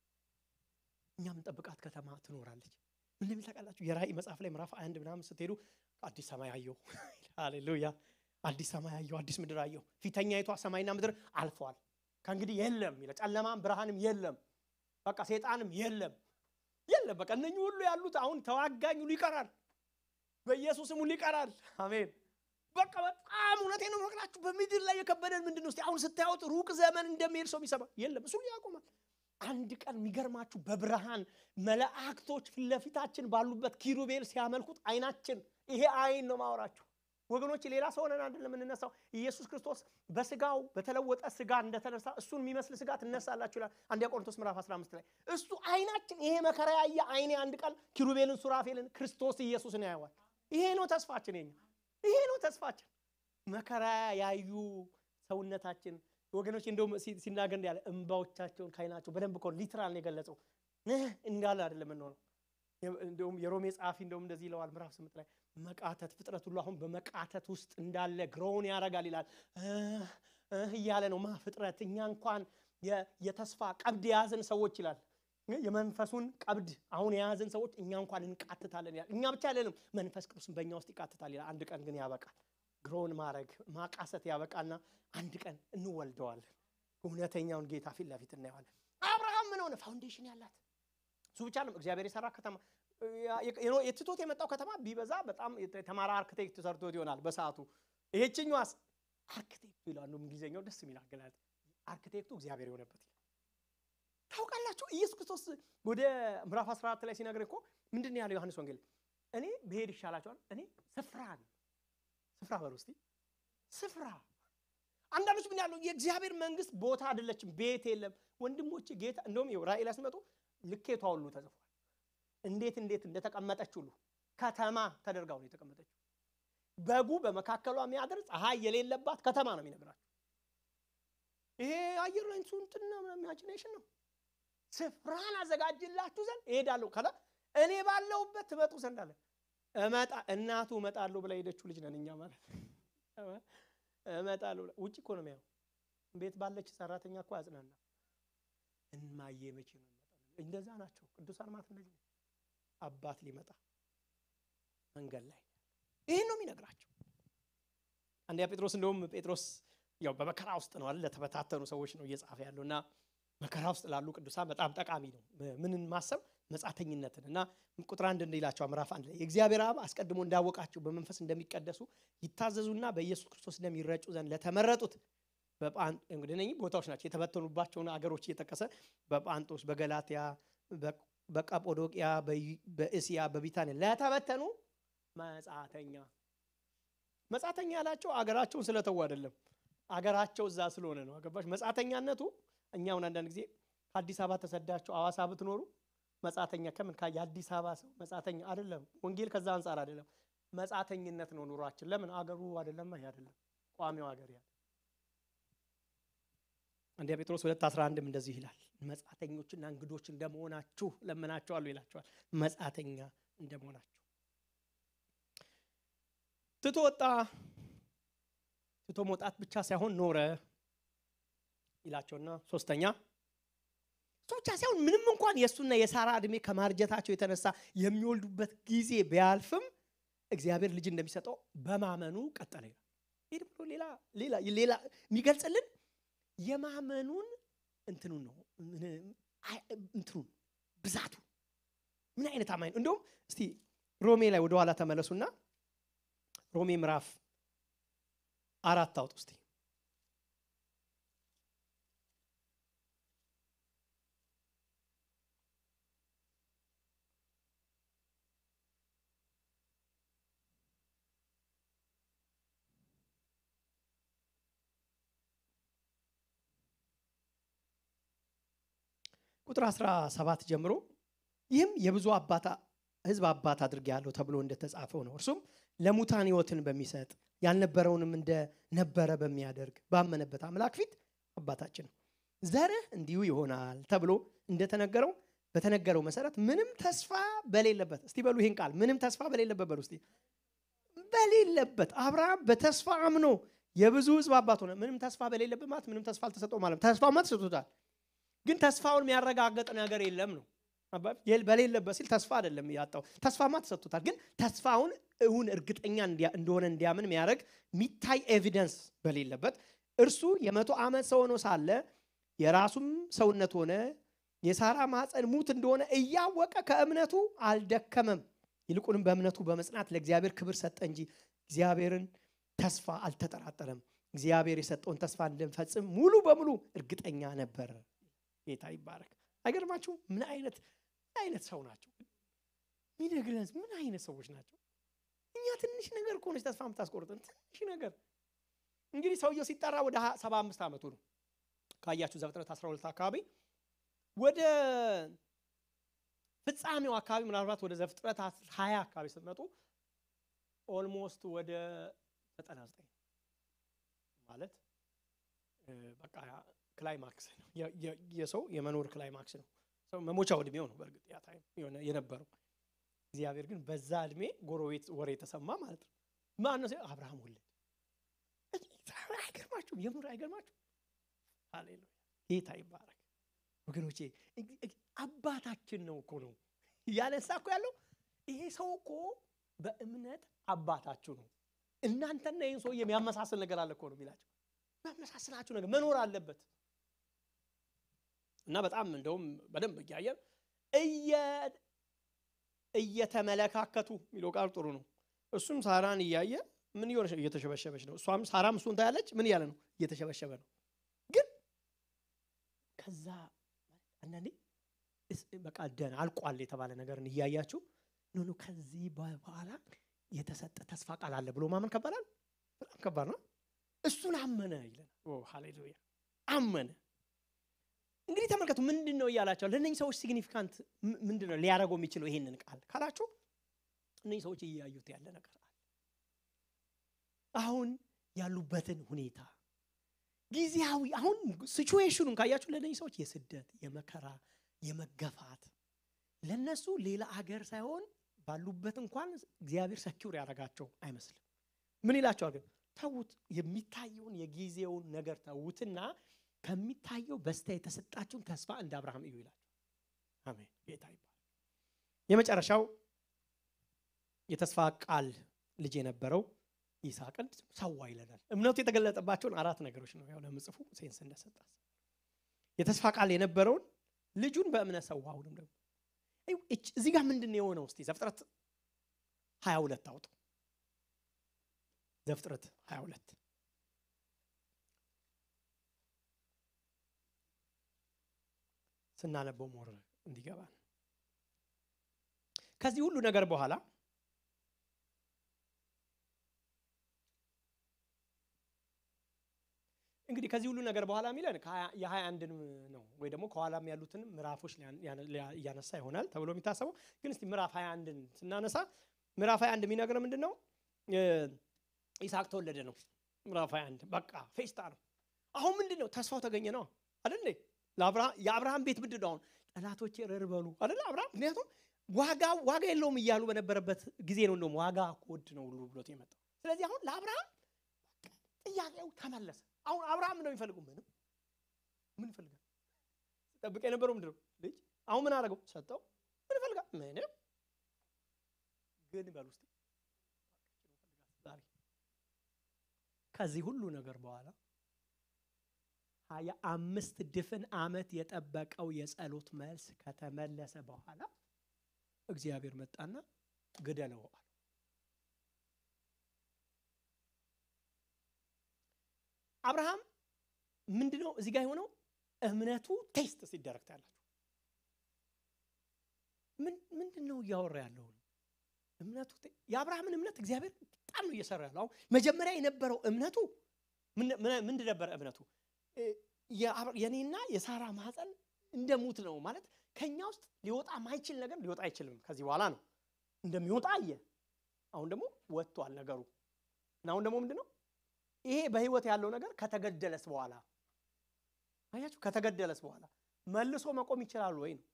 እኛ የምንጠብቃት ከተማ ትኖራለች ምን እንደሚል ታውቃላችሁ የራእይ መጽሐፍ ላይ ምዕራፍ አንድ ምናምን ስትሄዱ አዲስ ሰማይ አየሁ ሃሌሉያ አዲስ ሰማይ አየሁ አዲስ ምድር አየሁ ፊተኛይቷ ሰማይና ምድር አልፈዋል ከእንግዲህ የለም ይለ ጨለማም ብርሃንም የለም በቃ ሴጣንም የለም የለም በቃ እነኚህ ሁሉ ያሉት አሁን ተዋጋኝ ሁሉ ይቀራል በኢየሱስም ሁሉ ይቀራል አሜን በቃ በጣም እውነቴ ነው መቅላችሁ በምድር ላይ የከበደን ምንድን ነው አሁን ስታዩት ሩቅ ዘመን እንደሚሄድ ሰው የሚሰማ የለም እሱ ያቆማል አንድ ቀን የሚገርማችሁ በብርሃን መላእክቶች ፊት ለፊታችን ባሉበት ኪሩቤል ሲያመልኩት አይናችን ይሄ አይን ነው ማወራችሁ ወገኖች ሌላ ሰው ሆነን አይደለም የምንነሳው ኢየሱስ ክርስቶስ በስጋው በተለወጠ ስጋ እንደተነሳ እሱን የሚመስል ስጋ ትነሳላችሁ ይላል አንዲያ ቆሮንቶስ ምዕራፍ 15 ላይ እሱ አይናችን ይሄ መከራ ያየ አይኔ አንድ ቀን ኪሩቤልን ሱራፌልን ክርስቶስ ኢየሱስን ያየዋል ይሄ ነው ተስፋችን የኛ ይሄ ነው ተስፋችን መከራ ያዩ ሰውነታችን ወገኖች እንደውም ሲናገር እንዳለ እንባዎቻቸውን ካይናቸው በደንብ እኮ ሊትራል ነው የገለጸው እንዳለ አይደለም የምንሆነው እንደውም የሮሜ ጸሐፊ እንደውም እንደዚህ ይለዋል ምዕራፍ ስምንት ላይ መቃተት ፍጥረት ሁሉ አሁን በመቃተት ውስጥ እንዳለ ግሮውን ያደርጋል ይላል እያለ ነው ማ ፍጥረት እኛ እንኳን የተስፋ ቀብድ የያዝን ሰዎች ይላል የመንፈሱን ቀብድ አሁን የያዝን ሰዎች እኛ እንኳን እንቃትታለን ይላል እኛ ብቻ አይደለም መንፈስ ቅዱስን በእኛ ውስጥ ይቃትታል ይላል አንድ ቀን ግን ያበቃል ግሮውን ማድረግ ማቃሰት ያበቃና አንድ ቀን እንወልደዋለን እውነተኛውን ጌታ ፊት ለፊት እናየዋለን አብርሃም ምን ሆነ ፋውንዴሽን ያላት እሱ ብቻ ነው እግዚአብሔር የሰራ ከተማ የትቶት የመጣው ከተማ ቢበዛ በጣም የተማረ አርክቴክት ሰርቶት ይሆናል በሰዓቱ ይሄችኛዋስ አርክቴክቱ ይላሉ እንግሊዝኛው ደስ የሚል አገላለጥ አርክቴክቱ እግዚአብሔር የሆነበት ይላል ታውቃላችሁ ኢየሱስ ክርስቶስ ወደ ምዕራፍ 14 ላይ ሲነግር እኮ ምንድን ያለው ዮሐንስ ወንጌል እኔ ብሄድ ይሻላቸዋል እኔ ስፍራ ስፍራ በሉ እስቲ ስፍራ አንዳንዶች ምን ያለው የእግዚአብሔር መንግስት ቦታ አይደለችም ቤት የለም ወንድሞች ጌታ እንደውም ይኸው ራእይ ላይ ሲመጡ ልኬቷ ሁሉ ተጽፏል እንዴት እንዴት እንደተቀመጠች ሁሉ ከተማ ተደርጋው ነው የተቀመጠችው በጉ በመካከሏ የሚያድር ፀሐይ የሌለባት ከተማ ነው የሚነግራቸው ይሄ አየር ላይ እንትና ኢማጂኔሽን ነው ስፍራን አዘጋጅላችሁ ዘንድ እሄዳለሁ ከላ እኔ ባለሁበት ትመጡ ዘንድ አለ እመጣ እናቱ እመጣለሁ ብላ ሄደችው ልጅ ነን እኛ ማለት እመጣለሁ ውጭ እኮ ነው የሚያው ቤት ባለች ሰራተኛ እኮ ያጽናና እማዬ መቼ ነው እንደዛ ናቸው ቅዱሳን ማለት እንደዚህ ነው አባት ሊመጣ መንገድ ላይ ይህን ነው የሚነግራቸው አንደኛ ጴጥሮስ እንደውም ጴጥሮስ ያው በመከራ ውስጥ ነው አለ ለተበታተኑ ሰዎች ነው እየጻፈ ያለው እና መከራ ውስጥ ላሉ ቅዱሳን በጣም ጠቃሚ ነው ምንን ማሰብ መጻተኝነትን እና ቁጥር አንድ እንዲላቸው ምዕራፍ አንድ ላይ የእግዚአብሔር አብ አስቀድሞ እንዳወቃቸው በመንፈስ እንደሚቀደሱ ይታዘዙና በኢየሱስ ክርስቶስ እንደሚረጩ ዘንድ ለተመረጡት እንግዲህ እነኚህ ቦታዎች ናቸው የተበተኑባቸውን አገሮች እየጠቀሰ በጳንጦስ፣ በገላትያ፣ በቀጶዶቅያ፣ በእስያ፣ በቢታንያ ለተበተኑ መጻተኛ መጻተኛ ያላቸው አገራቸውን ስለተዉ አይደለም፣ አገራቸው እዛ ስለሆነ ነው። አገባሽ? መጻተኛነቱ እኛውን አንዳንድ ጊዜ ከአዲስ አበባ ተሰዳችሁ አዋሳ ብትኖሩ መጻተኛ ከምን የአዲስ አበባ ሰው መጻተኛ አይደለም። ወንጌል ከዛ አንጻር አይደለም። መጻተኝነት ነው ኑሯችን። ለምን አገሩ አይደለም፣ ይሄ አይደለም ቋሚው ሀገር ያ አንደኛ ጴጥሮስ ሁለት አስራ አንድም እንደዚህ ይላል መጻተኞችና እንግዶች እንደመሆናችሁ ለምናቸዋለሁ ይላቸዋል። መጻተኛ እንደመሆናችሁ ትቶ ወጣ። ትቶ መውጣት ብቻ ሳይሆን ኖረ ይላቸውና ሶስተኛ እሱ ብቻ ሳይሆን ምንም እንኳን የእሱና የሳራ ዕድሜ ከማርጀታቸው የተነሳ የሚወልዱበት ጊዜ ቢያልፍም እግዚአብሔር ልጅ እንደሚሰጠው በማመኑ ቀጠለ ይላል። ይህ ደግሞ ሌላ ሌላ ሌላ የሚገልጽልን የማመኑን እንትኑን ነው እንትኑን ብዛቱ ምን አይነት አማኝ ነው። እንዲሁም እስቲ ሮሜ ላይ ወደኋላ ተመለሱና ሮሜ ምዕራፍ አራት አውጥ ውስጥ ቁጥር 17 ጀምሮ ይህም የብዙ አባት ሕዝብ አባት አድርጌአለሁ ተብሎ እንደተጻፈው ነው። እርሱም ለሙታን ሕይወትን በሚሰጥ ያልነበረውንም እንደነበረ በሚያደርግ ባመነበት አምላክ ፊት አባታችን ነው። ዘርህ እንዲሁ ይሆናል ተብሎ እንደተነገረው በተነገረው መሰረት ምንም ተስፋ በሌለበት እስቲ በሉ ይህን ቃል ምንም ተስፋ በሌለበት በሉ እስቲ በሌለበት አብርሃም በተስፋ አምኖ የብዙ ሕዝብ አባት ሆነ። ምንም ተስፋ በሌለበት ማለት ምንም ተስፋ አልተሰጠው ማለት ተስፋማ ተሰጥቶታል ግን ተስፋውን የሚያረጋግጥ ነገር የለም ነው። በሌለበት ሲል ተስፋ አይደለም ያጣው፣ ተስፋማ ተሰጥቶታል። ግን ተስፋውን እውን እርግጠኛ እንደሆነ እንዲያምን የሚያደርግ የሚታይ ኤቪደንስ በሌለበት እርሱ የመቶ ዓመት ሰው ሆኖ ሳለ የራሱም ሰውነት ሆነ የሳራ ማፀን ሙት እንደሆነ እያወቀ ከእምነቱ አልደከመም። ይልቁንም በእምነቱ በመጽናት ለእግዚአብሔር ክብር ሰጠ እንጂ እግዚአብሔርን ተስፋ አልተጠራጠረም። እግዚአብሔር የሰጠውን ተስፋ እንደሚፈጽም ሙሉ በሙሉ እርግጠኛ ነበር። ጌታ ይባረክ። አይገርማችሁም? ምን አይነት ምን አይነት ሰው ናቸው? ሚነግረን ምን አይነት ሰዎች ናቸው? እኛ ትንሽ ነገር ከሆነች ተስፋ የምታስቆርጠን ትንሽ ነገር። እንግዲህ ሰውየው ሲጠራ ወደ ሰባ አምስት ዓመቱ ነው። ካያችሁ ዘፍጥረት 12 አካባቢ ወደ ፍጻሜው አካባቢ ምናልባት ወደ ዘፍጥረት 20 አካባቢ ስትመጡ ኦልሞስት ወደ 99 ማለት በቃ ክላይማክስ ነው። የሰው የመኖር ክላይማክስ ነው። ሰው መሞቻው እድሜው ነው። በእርግጥ ያ ታይም የነበረው እግዚአብሔር ግን በዛ እድሜ ጎረቤት ወሬ የተሰማ ማለት ነው። ማነው ሲል አብርሃም ወለድ። አይገርማችሁም? የምር አይገርማችሁም? ሃሌሉያ ጌታ ይባረክ ወገኖቼ። አባታችን ነው እኮ ነው ያነሳ እኮ ያለው ይሄ ሰው እኮ በእምነት አባታችሁ ነው። እናንተና ይህን ሰው የሚያመሳስል ነገር አለ እኮ ነው የሚላቸው የሚያመሳስላችሁ ነገር መኖር አለበት። እና በጣም እንደውም በደንብ እያየን እየተመለካከቱ የሚለው ቃል ጥሩ ነው። እሱም ሳራን እያየ ምን እየሆነች እየተሸበሸበች ነው። እሷም ሳራም እሱን ታያለች። ምን እያለ ነው? እየተሸበሸበ ነው። ግን ከዛ አንዳንዴ በቃ ደን አልቋል የተባለ ነገርን እያያችሁ ኖ ኖ ከዚህ በኋላ የተሰጠ ተስፋ ቃል አለ ብሎ ማመን ከባላል። በጣም ከባድ ነው። እሱን አመነ ይለናል። ሃሌሉያ አመነ። እንግዲህ ተመልከቱ፣ ምንድን ነው እያላቸው ለእነኝህ ሰዎች ሲግኒፊካንት ምንድን ነው ሊያደርገው የሚችለው ይሄንን ቃል ካላችሁ፣ እነኝህ ሰዎች እያዩት ያለ ነገር አለ። አሁን ያሉበትን ሁኔታ ጊዜያዊ አሁን ሲቹዌሽኑን ካያችሁ ለእነኝህ ሰዎች የስደት የመከራ የመገፋት ለነሱ ሌላ አገር ሳይሆን ባሉበት እንኳን እግዚአብሔር ሰኪውር ያደረጋቸው አይመስልም። ምን ይላቸዋል ግን ተዉት፣ የሚታየውን የጊዜውን ነገር ተዉትና ከሚታየው በስቲያ የተሰጣችሁን ተስፋ እንደ አብርሃም እዩ ይላቸው። አሜን። ጌታ ይባል። የመጨረሻው የተስፋ ቃል ልጅ የነበረው ይስሐቅን ሰዋ ይለናል። እምነቱ የተገለጠባቸውን አራት ነገሮች ነው ያው ለምጽፉ ሴንስ እንደሰጣት የተስፋ ቃል የነበረውን ልጁን በእምነት ሰዋ። አሁንም ደግሞ እዚህ ጋር ምንድን ነው የሆነው? እስቲ ዘፍጥረት 22 አውጡ። ዘፍጥረት 22 ስናነበው ሞር እንዲገባን ከዚህ ሁሉ ነገር በኋላ እንግዲህ ከዚህ ሁሉ ነገር በኋላ የሚለን የሀያ አንድን ነው ወይ ደግሞ ከኋላም ያሉትን ምዕራፎች እያነሳ ይሆናል ተብሎ የሚታሰበው ግን እስቲ ምዕራፍ ሀያ አንድን ስናነሳ ምዕራፍ ሀያ አንድ የሚነግረው ምንድን ነው? ይስሐቅ ተወለደ ነው። ምዕራፍ ሀያ አንድ በቃ ፌስታ ነው። አሁን ምንድን ነው ተስፋው ተገኘ ነው አደለ? የአብርሃም ቤት ምንድን ነው አሁን ጠላቶቼ ረር በሉ አደለ? አብርሃም ምክንያቱም ዋጋ ዋጋ የለውም እያሉ በነበረበት ጊዜ ነው እንደውም ዋጋ ውድ ነው ሁሉ ብሎት የመጣው። ስለዚህ አሁን ለአብርሃም ጥያቄው ተመለሰ። አሁን አብርሃም ነው የሚፈልገው? ምንም ምን ይፈልጋል? ጠብቀ የነበረው ምንድን ነው? ልጅ። አሁን ምን አደረገው? ሰጠው። ምን ይፈልጋል? ምንም። ግን በል ውስጥ ከዚህ ሁሉ ነገር በኋላ ሀያ አምስት ድፍን ዓመት የጠበቀው የጸሎት መልስ ከተመለሰ በኋላ እግዚአብሔር መጣና ግደለው አለ። አብርሃም ምንድነው እዚህ ጋር የሆነው? እምነቱ ቴስት ሲደረግ ታያላችሁ። ምንድን ነው እያወራ ያለው? እምነቱ የአብርሃምን እምነት እግዚአብሔር በጣም ነው እየሰራ ያለው። አሁን መጀመሪያ የነበረው እምነቱ ምንድን ነበረ? እምነቱ የኔና የሳራ ማህፀን እንደ ሙት ነው ማለት ከኛ ውስጥ ሊወጣ ማይችል ነገር ሊወጣ አይችልም ከዚህ በኋላ ነው እንደሚወጣ አየ። አሁን ደግሞ ወጥቷል ነገሩ እና አሁን ደግሞ ምንድን ነው ይሄ በህይወት ያለው ነገር ከተገደለስ በኋላ አያችሁ፣ ከተገደለስ በኋላ መልሶ መቆም ይችላል ወይ ነው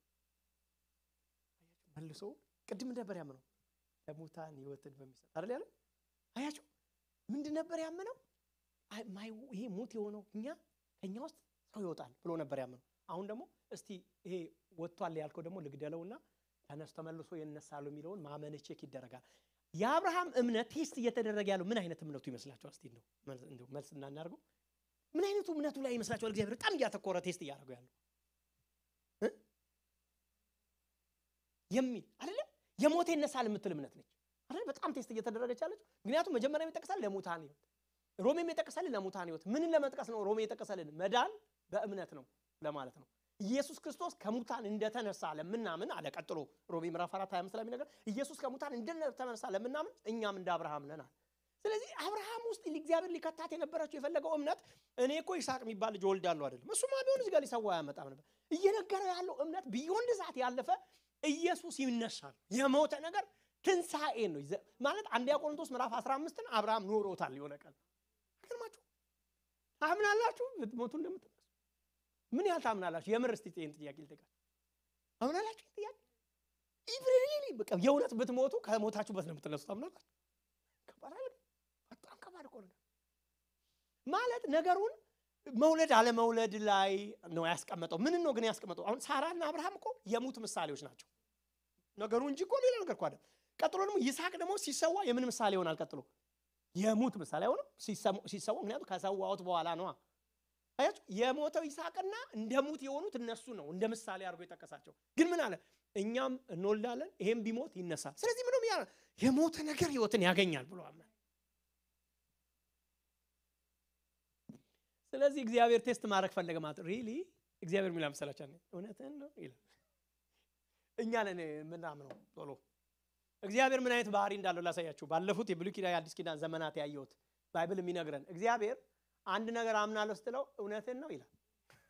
መልሶ ቅድም ነበር ያምነው ለሙታን ህይወትን በሚሰጥ አይደል ያለ አያችሁ፣ ምንድን ነበር ያምነው? ይሄ ሙት የሆነው እኛ ከኛ ውስጥ ሰው ይወጣል ብሎ ነበር ያምነው። አሁን ደግሞ እስቲ ይሄ ወጥቷል ያልከው ደግሞ ልግደለውና ተነስ ተመልሶ ይነሳሉ የሚለውን ማመን ቼክ ይደረጋል። የአብርሃም እምነት ቴስት እየተደረገ ያለው ምን አይነት እምነቱ ይመስላችኋል? እስቲ እንደው መልስ እናናርገው። ምን አይነቱ እምነቱ ላይ ይመስላችኋል? እግዚአብሔር በጣም እያተኮረ ቴስት እያደረገው ያለው የሚል አይደለም። የሞተ ይነሳል የምትል እምነት ነች አይደል? በጣም ቴስት እየተደረገች ያለች። ምክንያቱም መጀመሪያ የሚጠቅሳል ለሙታን ህይወት፣ ሮሜም የጠቀሰልን ለሙታን ህይወት። ምንን ለመጥቀስ ነው? ሮሜ የጠቀሰልን መዳን በእምነት ነው ለማለት ነው። ኢየሱስ ክርስቶስ ከሙታን እንደተነሳ ለምናምን አለ። ቀጥሎ ሮሜ ምዕራፍ 4 25 ላይ የሚነገር ኢየሱስ ከሙታን እንደተነሳ ለምናምን እኛም እንደ አብርሃም ነን አለ። ስለዚህ አብርሃም ውስጥ እግዚአብሔር ሊከታት የነበረችው የፈለገው እምነት እኔ እኮ ይስሐቅ የሚባል ልጅ ወልዳለሁ አይደለም። እሱማ ቢሆን እዚህ ጋር ሊሰዋ አያመጣም ነበር። እየነገረው ያለው እምነት ቢዮንድ ሰዓት ያለፈ ኢየሱስ ይነሳል። የሞተ ነገር ትንሣኤን ነው ማለት አንደኛ ቆሮንቶስ ምዕራፍ 15ን አብርሃም ኖሮታል። የሆነ ቀን ግርማችሁ ታምናላችሁ ብትሞቱ እንደምትነሱ ምን ያህል ታምናላችሁ? የምር እስቲ ይህን ጥያቄ ልጠይቃችሁ። አምናላችሁ? ጥያቄ ኢብሪሊ በቃ የእውነት ብትሞቱ ከሞታችሁበት ነው የምትነሱ ታምናላችሁ? ከባድ በጣም ከባድ እኮ ነገር ማለት ነገሩን መውለድ አለመውለድ ላይ ነው ያስቀመጠው። ምን ነው ግን ያስቀመጠው? አሁን ሳራና አብርሃም እኮ የሙት ምሳሌዎች ናቸው ነገሩ እንጂ እኮ ሌላ ነገር እኮ አይደለም። ቀጥሎ ደግሞ ይስሐቅ ደግሞ ሲሰዋ የምን ምሳሌ ይሆናል? ቀጥሎ የሙት ምሳሌ ሆነ ሲሰዋ፣ ምክንያቱም ከሰዋሁት በኋላ ነዋ። አያችሁ የሞተው ይስሐቅና እንደ ሙት የሆኑት እነሱ ነው እንደ ምሳሌ አድርጎ የጠቀሳቸው። ግን ምን አለ? እኛም እንወልዳለን፣ ይሄም ቢሞት ይነሳል። ስለዚህ ምንም ያ የሞተ ነገር ህይወትን ያገኛል ብሎ አመን። ስለዚህ እግዚአብሔር ቴስት ማድረግ ፈለገ ማለት ሪሊ እግዚአብሔር የሚላ መሰላቻ እውነትን ነው ይላል። እኛ ነን የምናምነው ቶሎ እግዚአብሔር ምን አይነት ባህሪ እንዳለው ላሳያችሁ። ባለፉት የብሉይ ኪዳን የአዲስ ኪዳን ዘመናት ያየሁት ባይብል የሚነግረን እግዚአብሔር አንድ ነገር አምናለሁ ስትለው እውነትን ነው ይላል።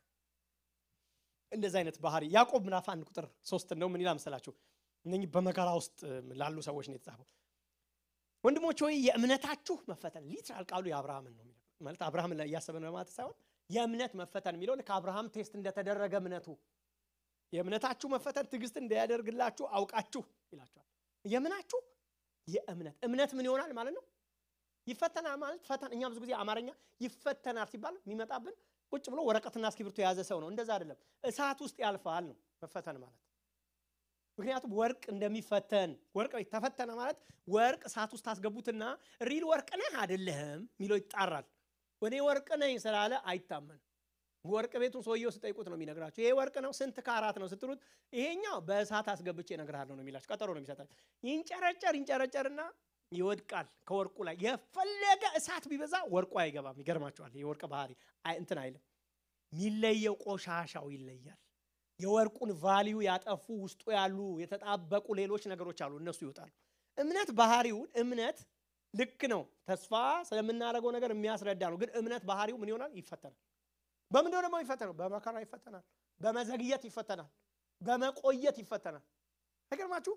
እንደዚህ አይነት ባህሪ ያዕቆብ ምዕራፍ አንድ ቁጥር ሶስት ነው ምን ይላል መሰላችሁ? እነኚህ በመከራ ውስጥ ላሉ ሰዎች ነው የተጻፈው። ወንድሞች ሆይ የእምነታችሁ መፈተን ሊትራል ቃሉ የአብርሃምን ነው የሚለው ማለት አብርሃምን ላይ እያሰበ ነው ማለት ሳይሆን የእምነት መፈተን የሚለው ልክ አብርሃም ቴስት እንደተደረገ እምነቱ የእምነታችሁ መፈተን ትዕግስት እንዳያደርግላችሁ አውቃችሁ ይላችኋል። የምናችሁ የእምነት እምነት ምን ይሆናል ማለት ነው ይፈተናል ማለት ፈተና። እኛ ብዙ ጊዜ አማርኛ ይፈተናል ሲባል የሚመጣብን ቁጭ ብሎ ወረቀትና እስክሪብቶ የያዘ ሰው ነው። እንደዛ አይደለም። እሳት ውስጥ ያልፋል ነው መፈተን ማለት። ምክንያቱም ወርቅ እንደሚፈተን ወርቅ ተፈተነ ማለት ወርቅ እሳት ውስጥ ታስገቡትና ሪል ወርቅ ነህ አይደለህም የሚለው ይጣራል። እኔ ወርቅ ነኝ ስላለ አይታመንም። ወርቅ ቤቱን ሰውየው ስጠይቁት ነው የሚነግራችሁ። ይሄ ወርቅ ነው ስንት ካራት ነው ስትሉት፣ ይሄኛው በእሳት አስገብቼ እነግርሃለሁ ነው የሚላችሁ። ቀጠሮ ነው የሚሰጣችሁ። ይንጨረጨር ይንጨረጨርና ይወድቃል ከወርቁ ላይ። የፈለገ እሳት ቢበዛ ወርቁ አይገባም። ይገርማችኋል። የወርቅ ባህሪ እንትን አይልም። የሚለየው ቆሻሻው ይለያል። የወርቁን ቫሊዩ ያጠፉ ውስጡ ያሉ የተጣበቁ ሌሎች ነገሮች አሉ፣ እነሱ ይወጣሉ። እምነት ባህሪውን እምነት ልክ ነው። ተስፋ ስለምናደርገው ነገር የሚያስረዳ ነው። ግን እምነት ባህሪው ምን ይሆናል? ይፈተናል። በምንድነው ደግሞ ይፈተናል? በመከራ ይፈተናል። በመዘግየት ይፈተናል። በመቆየት ይፈተናል። አይገርማችሁ?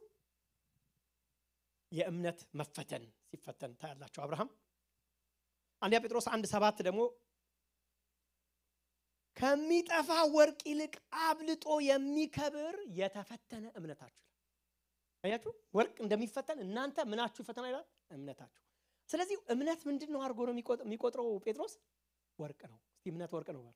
የእምነት መፈተን ሲፈተን ታያላችሁ። አብርሃም አንደኛ ጴጥሮስ አንድ ሰባት ደግሞ ከሚጠፋ ወርቅ ይልቅ አብልጦ የሚከብር የተፈተነ እምነታችሁ አያችሁ። ወርቅ እንደሚፈተን እናንተ ምናችሁ ይፈተና ይላል እምነታችሁ። ስለዚህ እምነት ምንድን ነው አድርጎ ነው የሚቆጥረው ጴጥሮስ? ወርቅ ነው። እስቲ እምነት ወርቅ ነው።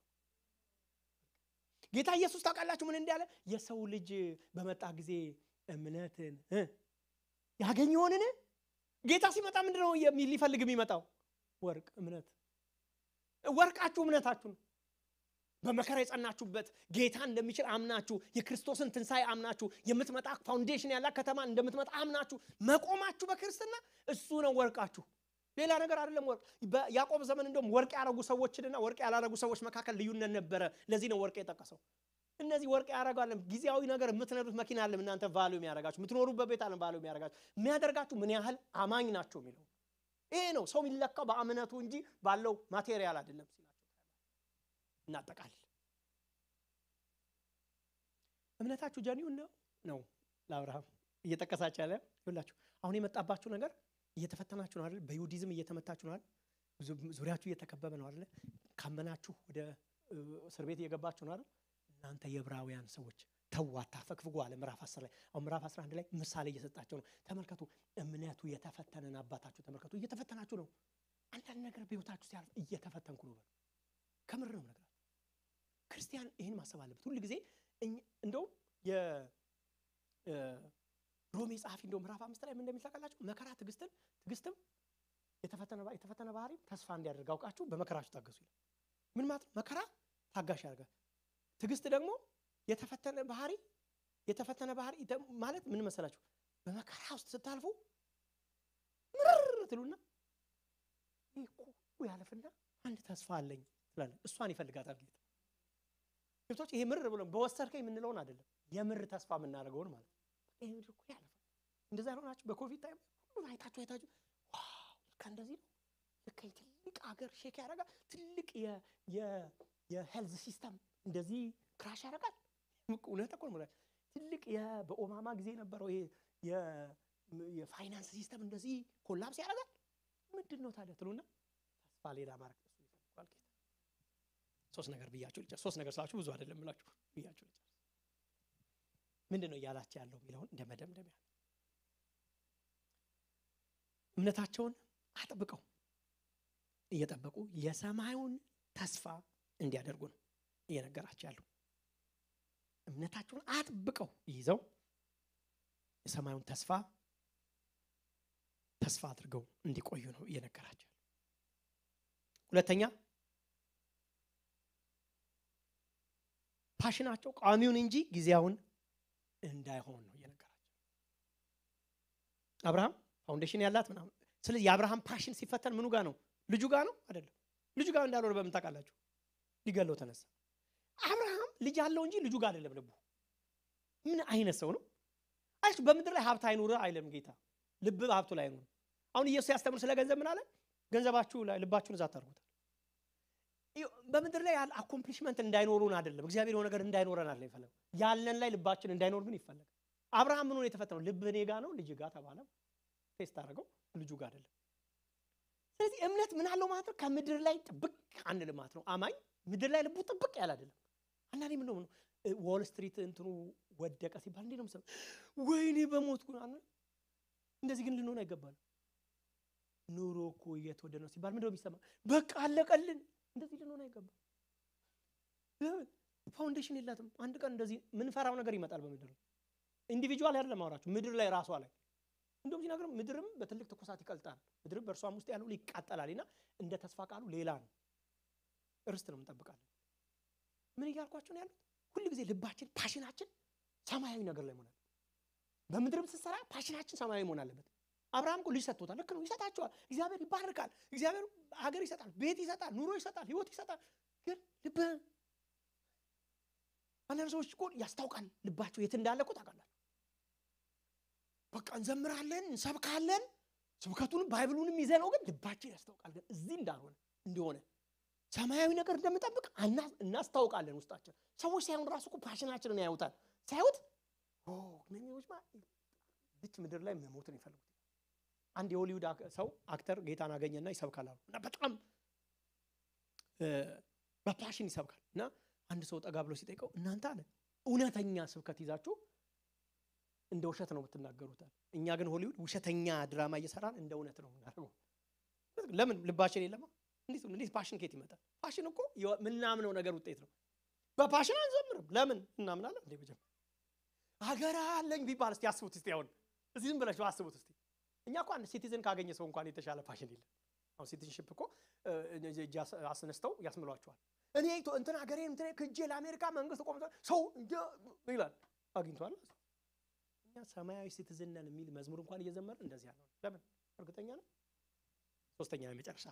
ጌታ ኢየሱስ ታውቃላችሁ ምን እንዳለ? የሰው ልጅ በመጣ ጊዜ እምነትን ያገኝ ይሆንን? ጌታ ሲመጣ ምንድን ነው ሊፈልግ የሚመጣው? ወርቅ እምነት። ወርቃችሁ እምነታችሁ ነው። በመከራ የጸናችሁበት ጌታ እንደሚችል አምናችሁ የክርስቶስን ትንሣኤ አምናችሁ የምትመጣ ፋውንዴሽን ያላት ከተማ እንደምትመጣ አምናችሁ መቆማችሁ በክርስትና እሱ ነው ወርቃችሁ። ሌላ ነገር አይደለም። ወርቅ በያዕቆብ ዘመን እንደውም ወርቅ ያረጉ ሰዎችንና ወርቅ ያላረጉ ሰዎች መካከል ልዩነት ነበረ። ለዚህ ነው ወርቅ የጠቀሰው። እነዚህ ወርቅ ያረጋለም ጊዜያዊ ነገር የምትነዱት መኪና አለም እናንተ ቫሉ የሚያደርጋችሁ የምትኖሩበት ቤት አለም ቫሉ የሚያደርጋችሁ የሚያደርጋችሁ ምን ያህል አማኝ ናቸው የሚለው ይሄ ነው። ሰው የሚለካው በእምነቱ እንጂ ባለው ማቴሪያል አይደለም ሲላቸው እናጠቃልል። እምነታችሁ ጀኒውን ነው ነው ለአብርሃም እየጠቀሳችሁ ያለ ይላችሁ አሁን የመጣባችሁ ነገር እየተፈተናችሁ ነው አይደል? በይሁዲዝም እየተመታችሁ ነው አይደል? ዙሪያችሁ እየተከበበ ነው አይደል? ካመናችሁ ወደ እስር ቤት እየገባችሁ ነው አይደል? እናንተ የዕብራውያን ሰዎች ተው አታፈግፍጉ አለ ምዕራፍ 10 ላይ። አሁን ምዕራፍ 11 ላይ ምሳሌ እየሰጣቸው ነው። ተመልከቱ፣ እምነቱ የተፈተነን አባታችሁ ተመልከቱ። እየተፈተናችሁ ነው። አንዳንድ ነገር በህይወታችሁ ሲያልፍ እየተፈተንኩ ነው በሉ። ከምር ነው ነገር ክርስቲያን ይህን ማሰብ አለበት ሁል ጊዜ። እንደውም የሮሜ ጸሐፊ እንደው ምዕራፍ አምስት ላይ ምን እንደሚል ታውቃላችሁ? መከራ ትዕግስትን፣ ትዕግስትም የተፈተነ ባህሪ ተስፋ እንዲያደርግ አውቃችሁ በመከራችሁ ታገሱ ይላል። ምን ማለት ነው? መከራ ታጋሽ ያደርጋል። ትዕግስት ደግሞ የተፈተነ ባህሪ የተፈተነ ባህሪ ማለት ምን መሰላችሁ? በመከራ ውስጥ ስታልፉ ምርር ትሉና ይህ እኮ ያለፍና አንድ ተስፋ አለኝ ትላለ። እሷን ይፈልጋታል ጌታ ገብቶች ይሄ ምርር ብሎ በወሰድከኝ የምንለውን አይደለም የምር ተስፋ የምናደርገውን ማለት ነው። ይሄ ምድር እኮ ያለፋል። እንደዛ ሆናችሁ በኮቪድ ታይም ሁሉ አይታችሁ አይታችሁ ዋው ልካ እንደዚህ ነው ልካ ትልቅ ሀገር ሼክ ያደርጋል። ትልቅ የሄልዝ ሲስተም እንደዚህ ክራሽ ያደርጋል። እውነት እኮ ነው። ትልቅ በኦባማ ጊዜ የነበረው ይሄ የፋይናንስ ሲስተም እንደዚህ ኮላፕስ ያደርጋል። ምንድን ነው ታዲያ ትሉና ተስፋ ሌላ ማድረግ እሱ ይፈልጓል ጌታ። ሶስት ነገር ብያችሁ ልጨርስ። ሶስት ነገር ስላችሁ ብዙ አይደለም ብላችሁ ብያችሁ ልጨርስ። ምንድን ነው እያላቸው ያለው የሚለውን እንደ መደምደሚያ እምነታቸውን አጥብቀው እየጠበቁ የሰማዩን ተስፋ እንዲያደርጉ ነው እየነገራቸው ያለው። እምነታቸውን አጥብቀው ይዘው የሰማዩን ተስፋ ተስፋ አድርገው እንዲቆዩ ነው እየነገራቸው ያለው። ሁለተኛ ፓሽናቸው ቋሚውን እንጂ ጊዜያውን እንዳይሆን ነው እየነገራቸው። አብርሃም ፋውንዴሽን ያላት ምናምን። ስለዚህ የአብርሃም ፓሽን ሲፈተን ምኑ ጋር ነው? ልጁ ጋር ነው አይደለም? ልጁ ጋር እንዳልሆነ በምን ታውቃላችሁ? ሊገለው ተነሳ። አብርሃም ልጅ አለው እንጂ ልጁ ጋር አይደለም ልቡ። ምን አይነት ሰው ነው? አይ በምድር ላይ ሀብት አይኑር አይለም ጌታ። ልብ ሀብቱ ላይ አይኑር። አሁን ኢየሱስ ያስተምር ስለ ገንዘብ ምን አለ? ገንዘባችሁ ላይ ልባችሁን እዛ ታርጉታል። በምድር ላይ ያለ አኮምፕሊሽመንት እንዳይኖሩን አይደለም እግዚአብሔር የሆነ ነገር እንዳይኖረን አለ ይፈለግ ያለን ላይ ልባችን እንዳይኖር ግን ይፈለግ። አብርሃም ምን ሆነ የተፈተነው? ልብ እኔ ጋ ነው ልጅ ጋር ተባለ። ቴስት አደረገው ልጁ ጋር አይደለም። ስለዚህ እምነት ምን አለው ማለት ነው? ከምድር ላይ ጥብቅ አንድ ልማት ነው። አማኝ ምድር ላይ ልቡ ጥብቅ ያለ አይደለም። አንዳንዴ ምን ነው ዎል ስትሪት እንትኑ ወደቀ ሲባል እንዴ ነው ምሰብ ወይኔ በሞትኩ እንደዚህ ግን ልንሆን አይገባል። ኑሮ እኮ እየተወደደ ነው ሲባል ምንድነው የሚሰማ? በቃ አለቀልን። እንደዚህ ልንሆን አይገባም። ለምን ፋውንዴሽን የላትም። አንድ ቀን እንደዚህ ምንፈራው ነገር ይመጣል በምድር ኢንዲቪጁዋል አይደለም ማውራችሁ ምድር ላይ ራሷ ላይ እንደውም ሲናገር ምድርም በትልቅ ትኩሳት ይቀልጣል፣ ምድርም በእርሷም ውስጥ ያለው ይቃጠላል። እና እንደ ተስፋ ቃሉ ሌላ ነው። እርስት ነው እንጠብቃለን። ምን እያልኳቸው ነው ያሉት? ሁል ጊዜ ልባችን ፓሽናችን ሰማያዊ ነገር ላይ መሆን አለበት። በምድርም ስትሰራ ፓሽናችን ሰማያዊ መሆን አለበት። አብርሃም እኮ ልጅ ሰጥቶታል። ልክ ነው፣ ይሰጣቸዋል። እግዚአብሔር ይባርካል። እግዚአብሔር ሀገር ይሰጣል፣ ቤት ይሰጣል፣ ኑሮ ይሰጣል፣ ህይወት ይሰጣል። ግን ልብ አንዳንድ ሰዎች እኮ ያስታውቃል ልባቸው የት እንዳለ እኮ ታውቃላችሁ። በቃ እንዘምራለን፣ እንሰብካለን፣ ስብከቱንም ባይብሉንም ይዘነው ግን ልባችን ያስታውቃል ግን እዚህ እንዳልሆነ እንደሆነ ሰማያዊ ነገር እንደምጠብቅ እናስታውቃለን። ውስጣችን ሰዎች ሳይሆን ራሱ እኮ ፓሽናችንን ያዩታል። ሳያዩት እነኚዎች ዝች ምድር ላይ መሞትን ይፈልጉት። አንድ የሆሊውድ ሰው አክተር ጌታን አገኘና ይሰብካል አሉ እና በጣም በፓሽን ይሰብካል እና አንድ ሰው ጠጋ ብሎ ሲጠይቀው እናንተ አለ እውነተኛ ስብከት ይዛችሁ እንደ ውሸት ነው የምትናገሩታል። እኛ ግን ሆሊውድ ውሸተኛ ድራማ እየሰራን እንደ እውነት ነው የምናደርገው። ለምን ልባችን የለማ? እንዴት እንዴት ፓሽን ከየት ይመጣል? ፓሽን እኮ የምናምነው ነገር ውጤት ነው። በፓሽን አንዘምርም። ለምን እናምናለን? እንዴ መጀመር ሀገር አለኝ ቢባል እስቲ አስቡት እስቲ አሁን እዚህ ዝም ብላችሁ አስቡት እስቲ። እኛ እኮ አንድ ሲቲዝን ካገኘ ሰው እንኳን የተሻለ ፓሽን የለም። አሁን ሲቲዝንሽፕ እኮ እጅ አስነስተው ያስምሏቸዋል። እኔ እንትን ሀገሬ እንትን ክጄ ለአሜሪካ መንግስት ቆም ሰው ይላል አግኝቷል። እኛ ሰማያዊ ሲቲዝን ነን የሚል መዝሙር እንኳን እየዘመርን እንደዚህ ያለው ለምን እርግጠኛ ነው። ሶስተኛ የመጨረሻ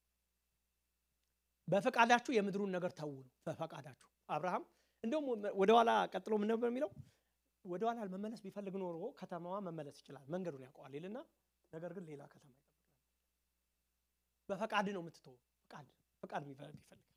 በፈቃዳችሁ የምድሩን ነገር ተዉ ነው። በፈቃዳችሁ አብርሃም እንደውም ወደኋላ ቀጥሎ ምን ነበር የሚለው? ወደኋላ መመለስ ቢፈልግ ኖሮ ከተማዋ መመለስ ይችላል፣ መንገዱን ያውቀዋል ይልና፣ ነገር ግን ሌላ ከተማ ይጠብቃል። በፈቃድ ነው የምትተው። ፈቃድ ፈቃድ ይፈልጋል።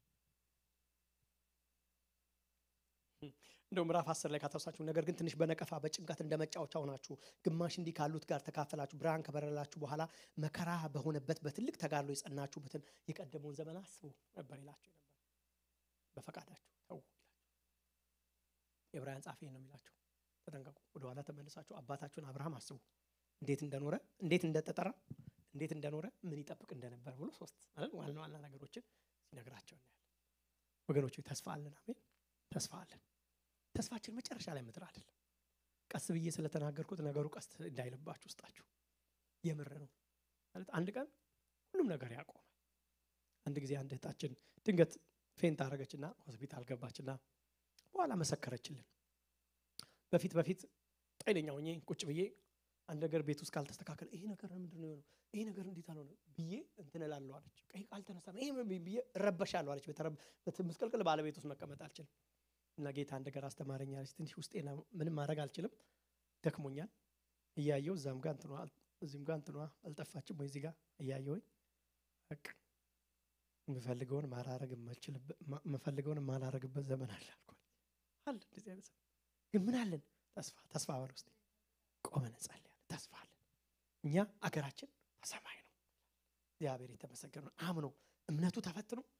እንደው ምዕራፍ አስር ላይ ካተወሳችሁ ነገር ግን ትንሽ በነቀፋ በጭንቀት እንደ መጫወቻ ሆናችሁ ግማሽ እንዲህ ካሉት ጋር ተካፈላችሁ። ብርሃን ከበረላችሁ በኋላ መከራ በሆነበት በትልቅ ተጋድሎ የጸናችሁበትን የቀደመውን ዘመን አስቡ ነበር ይላቸው ነበር። በፈቃዳችሁ ተው ይላቸው። የዕብራውያን ጻፊ ነው የሚላቸው። ተጠንቀቁ። ወደኋላ ተመልሳችሁ አባታችሁን አብርሃም አስቡ፣ እንዴት እንደኖረ፣ እንዴት እንደተጠራ፣ እንዴት እንደኖረ፣ ምን ይጠብቅ እንደነበር ብሎ ሶስት ማለት ዋና ዋና ነገሮችን ሲነግራቸው እናያለን። ወገኖች ተስፋ አለን። አሜን። ተስፋ አለን። ተስፋችን መጨረሻ ላይ ምድር አይደለም። ቀስ ብዬ ስለተናገርኩት ነገሩ ቀስ እንዳይልባችሁ ውስጣችሁ የምር ነው ማለት አንድ ቀን ሁሉም ነገር ያቆማል። አንድ ጊዜ አንድ እህታችን ድንገት ፌንት አደረገችና ሆስፒታል ገባችና በኋላ መሰከረችልን። በፊት በፊት ጤነኛ ሆኜ ቁጭ ብዬ አንድ ነገር ቤት ውስጥ ካልተስተካከለ ይሄ ነገር ምንድን ነው የሆነው? ይሄ ነገር እንዴት አልሆነ ብዬ እንትን እላለሁ አለች። ቀይ ካልተነሳም ይሄ ብዬ እረበሻለሁ አለች። ምስቅልቅል ባለቤት ውስጥ መቀመጥ አልችልም። እና ጌታ አንድ ነገር አስተማረኝ አለች። ትንሽ ውስጤ ምንም ማድረግ አልችልም፣ ደክሞኛል። እያየው እዛም ጋር እንትኗ እዚህም ጋር እንትኗ አልጠፋችም ወይ እዚህ ጋር እያየውኝ በቃ የምፈልገውን ማላረግ የምፈልገውን ማላረግበት ዘመን አለ አልኳት። አለ እንደዚህ አይነት ግን ምን አለን? ተስፋ ተስፋ በል ውስጥ ቆመን እንጸልያለን። ተስፋ አለን። እኛ አገራችን በሰማይ ነው። እግዚአብሔር የተመሰገነ ነው። አምኖ እምነቱ ተፈትኖ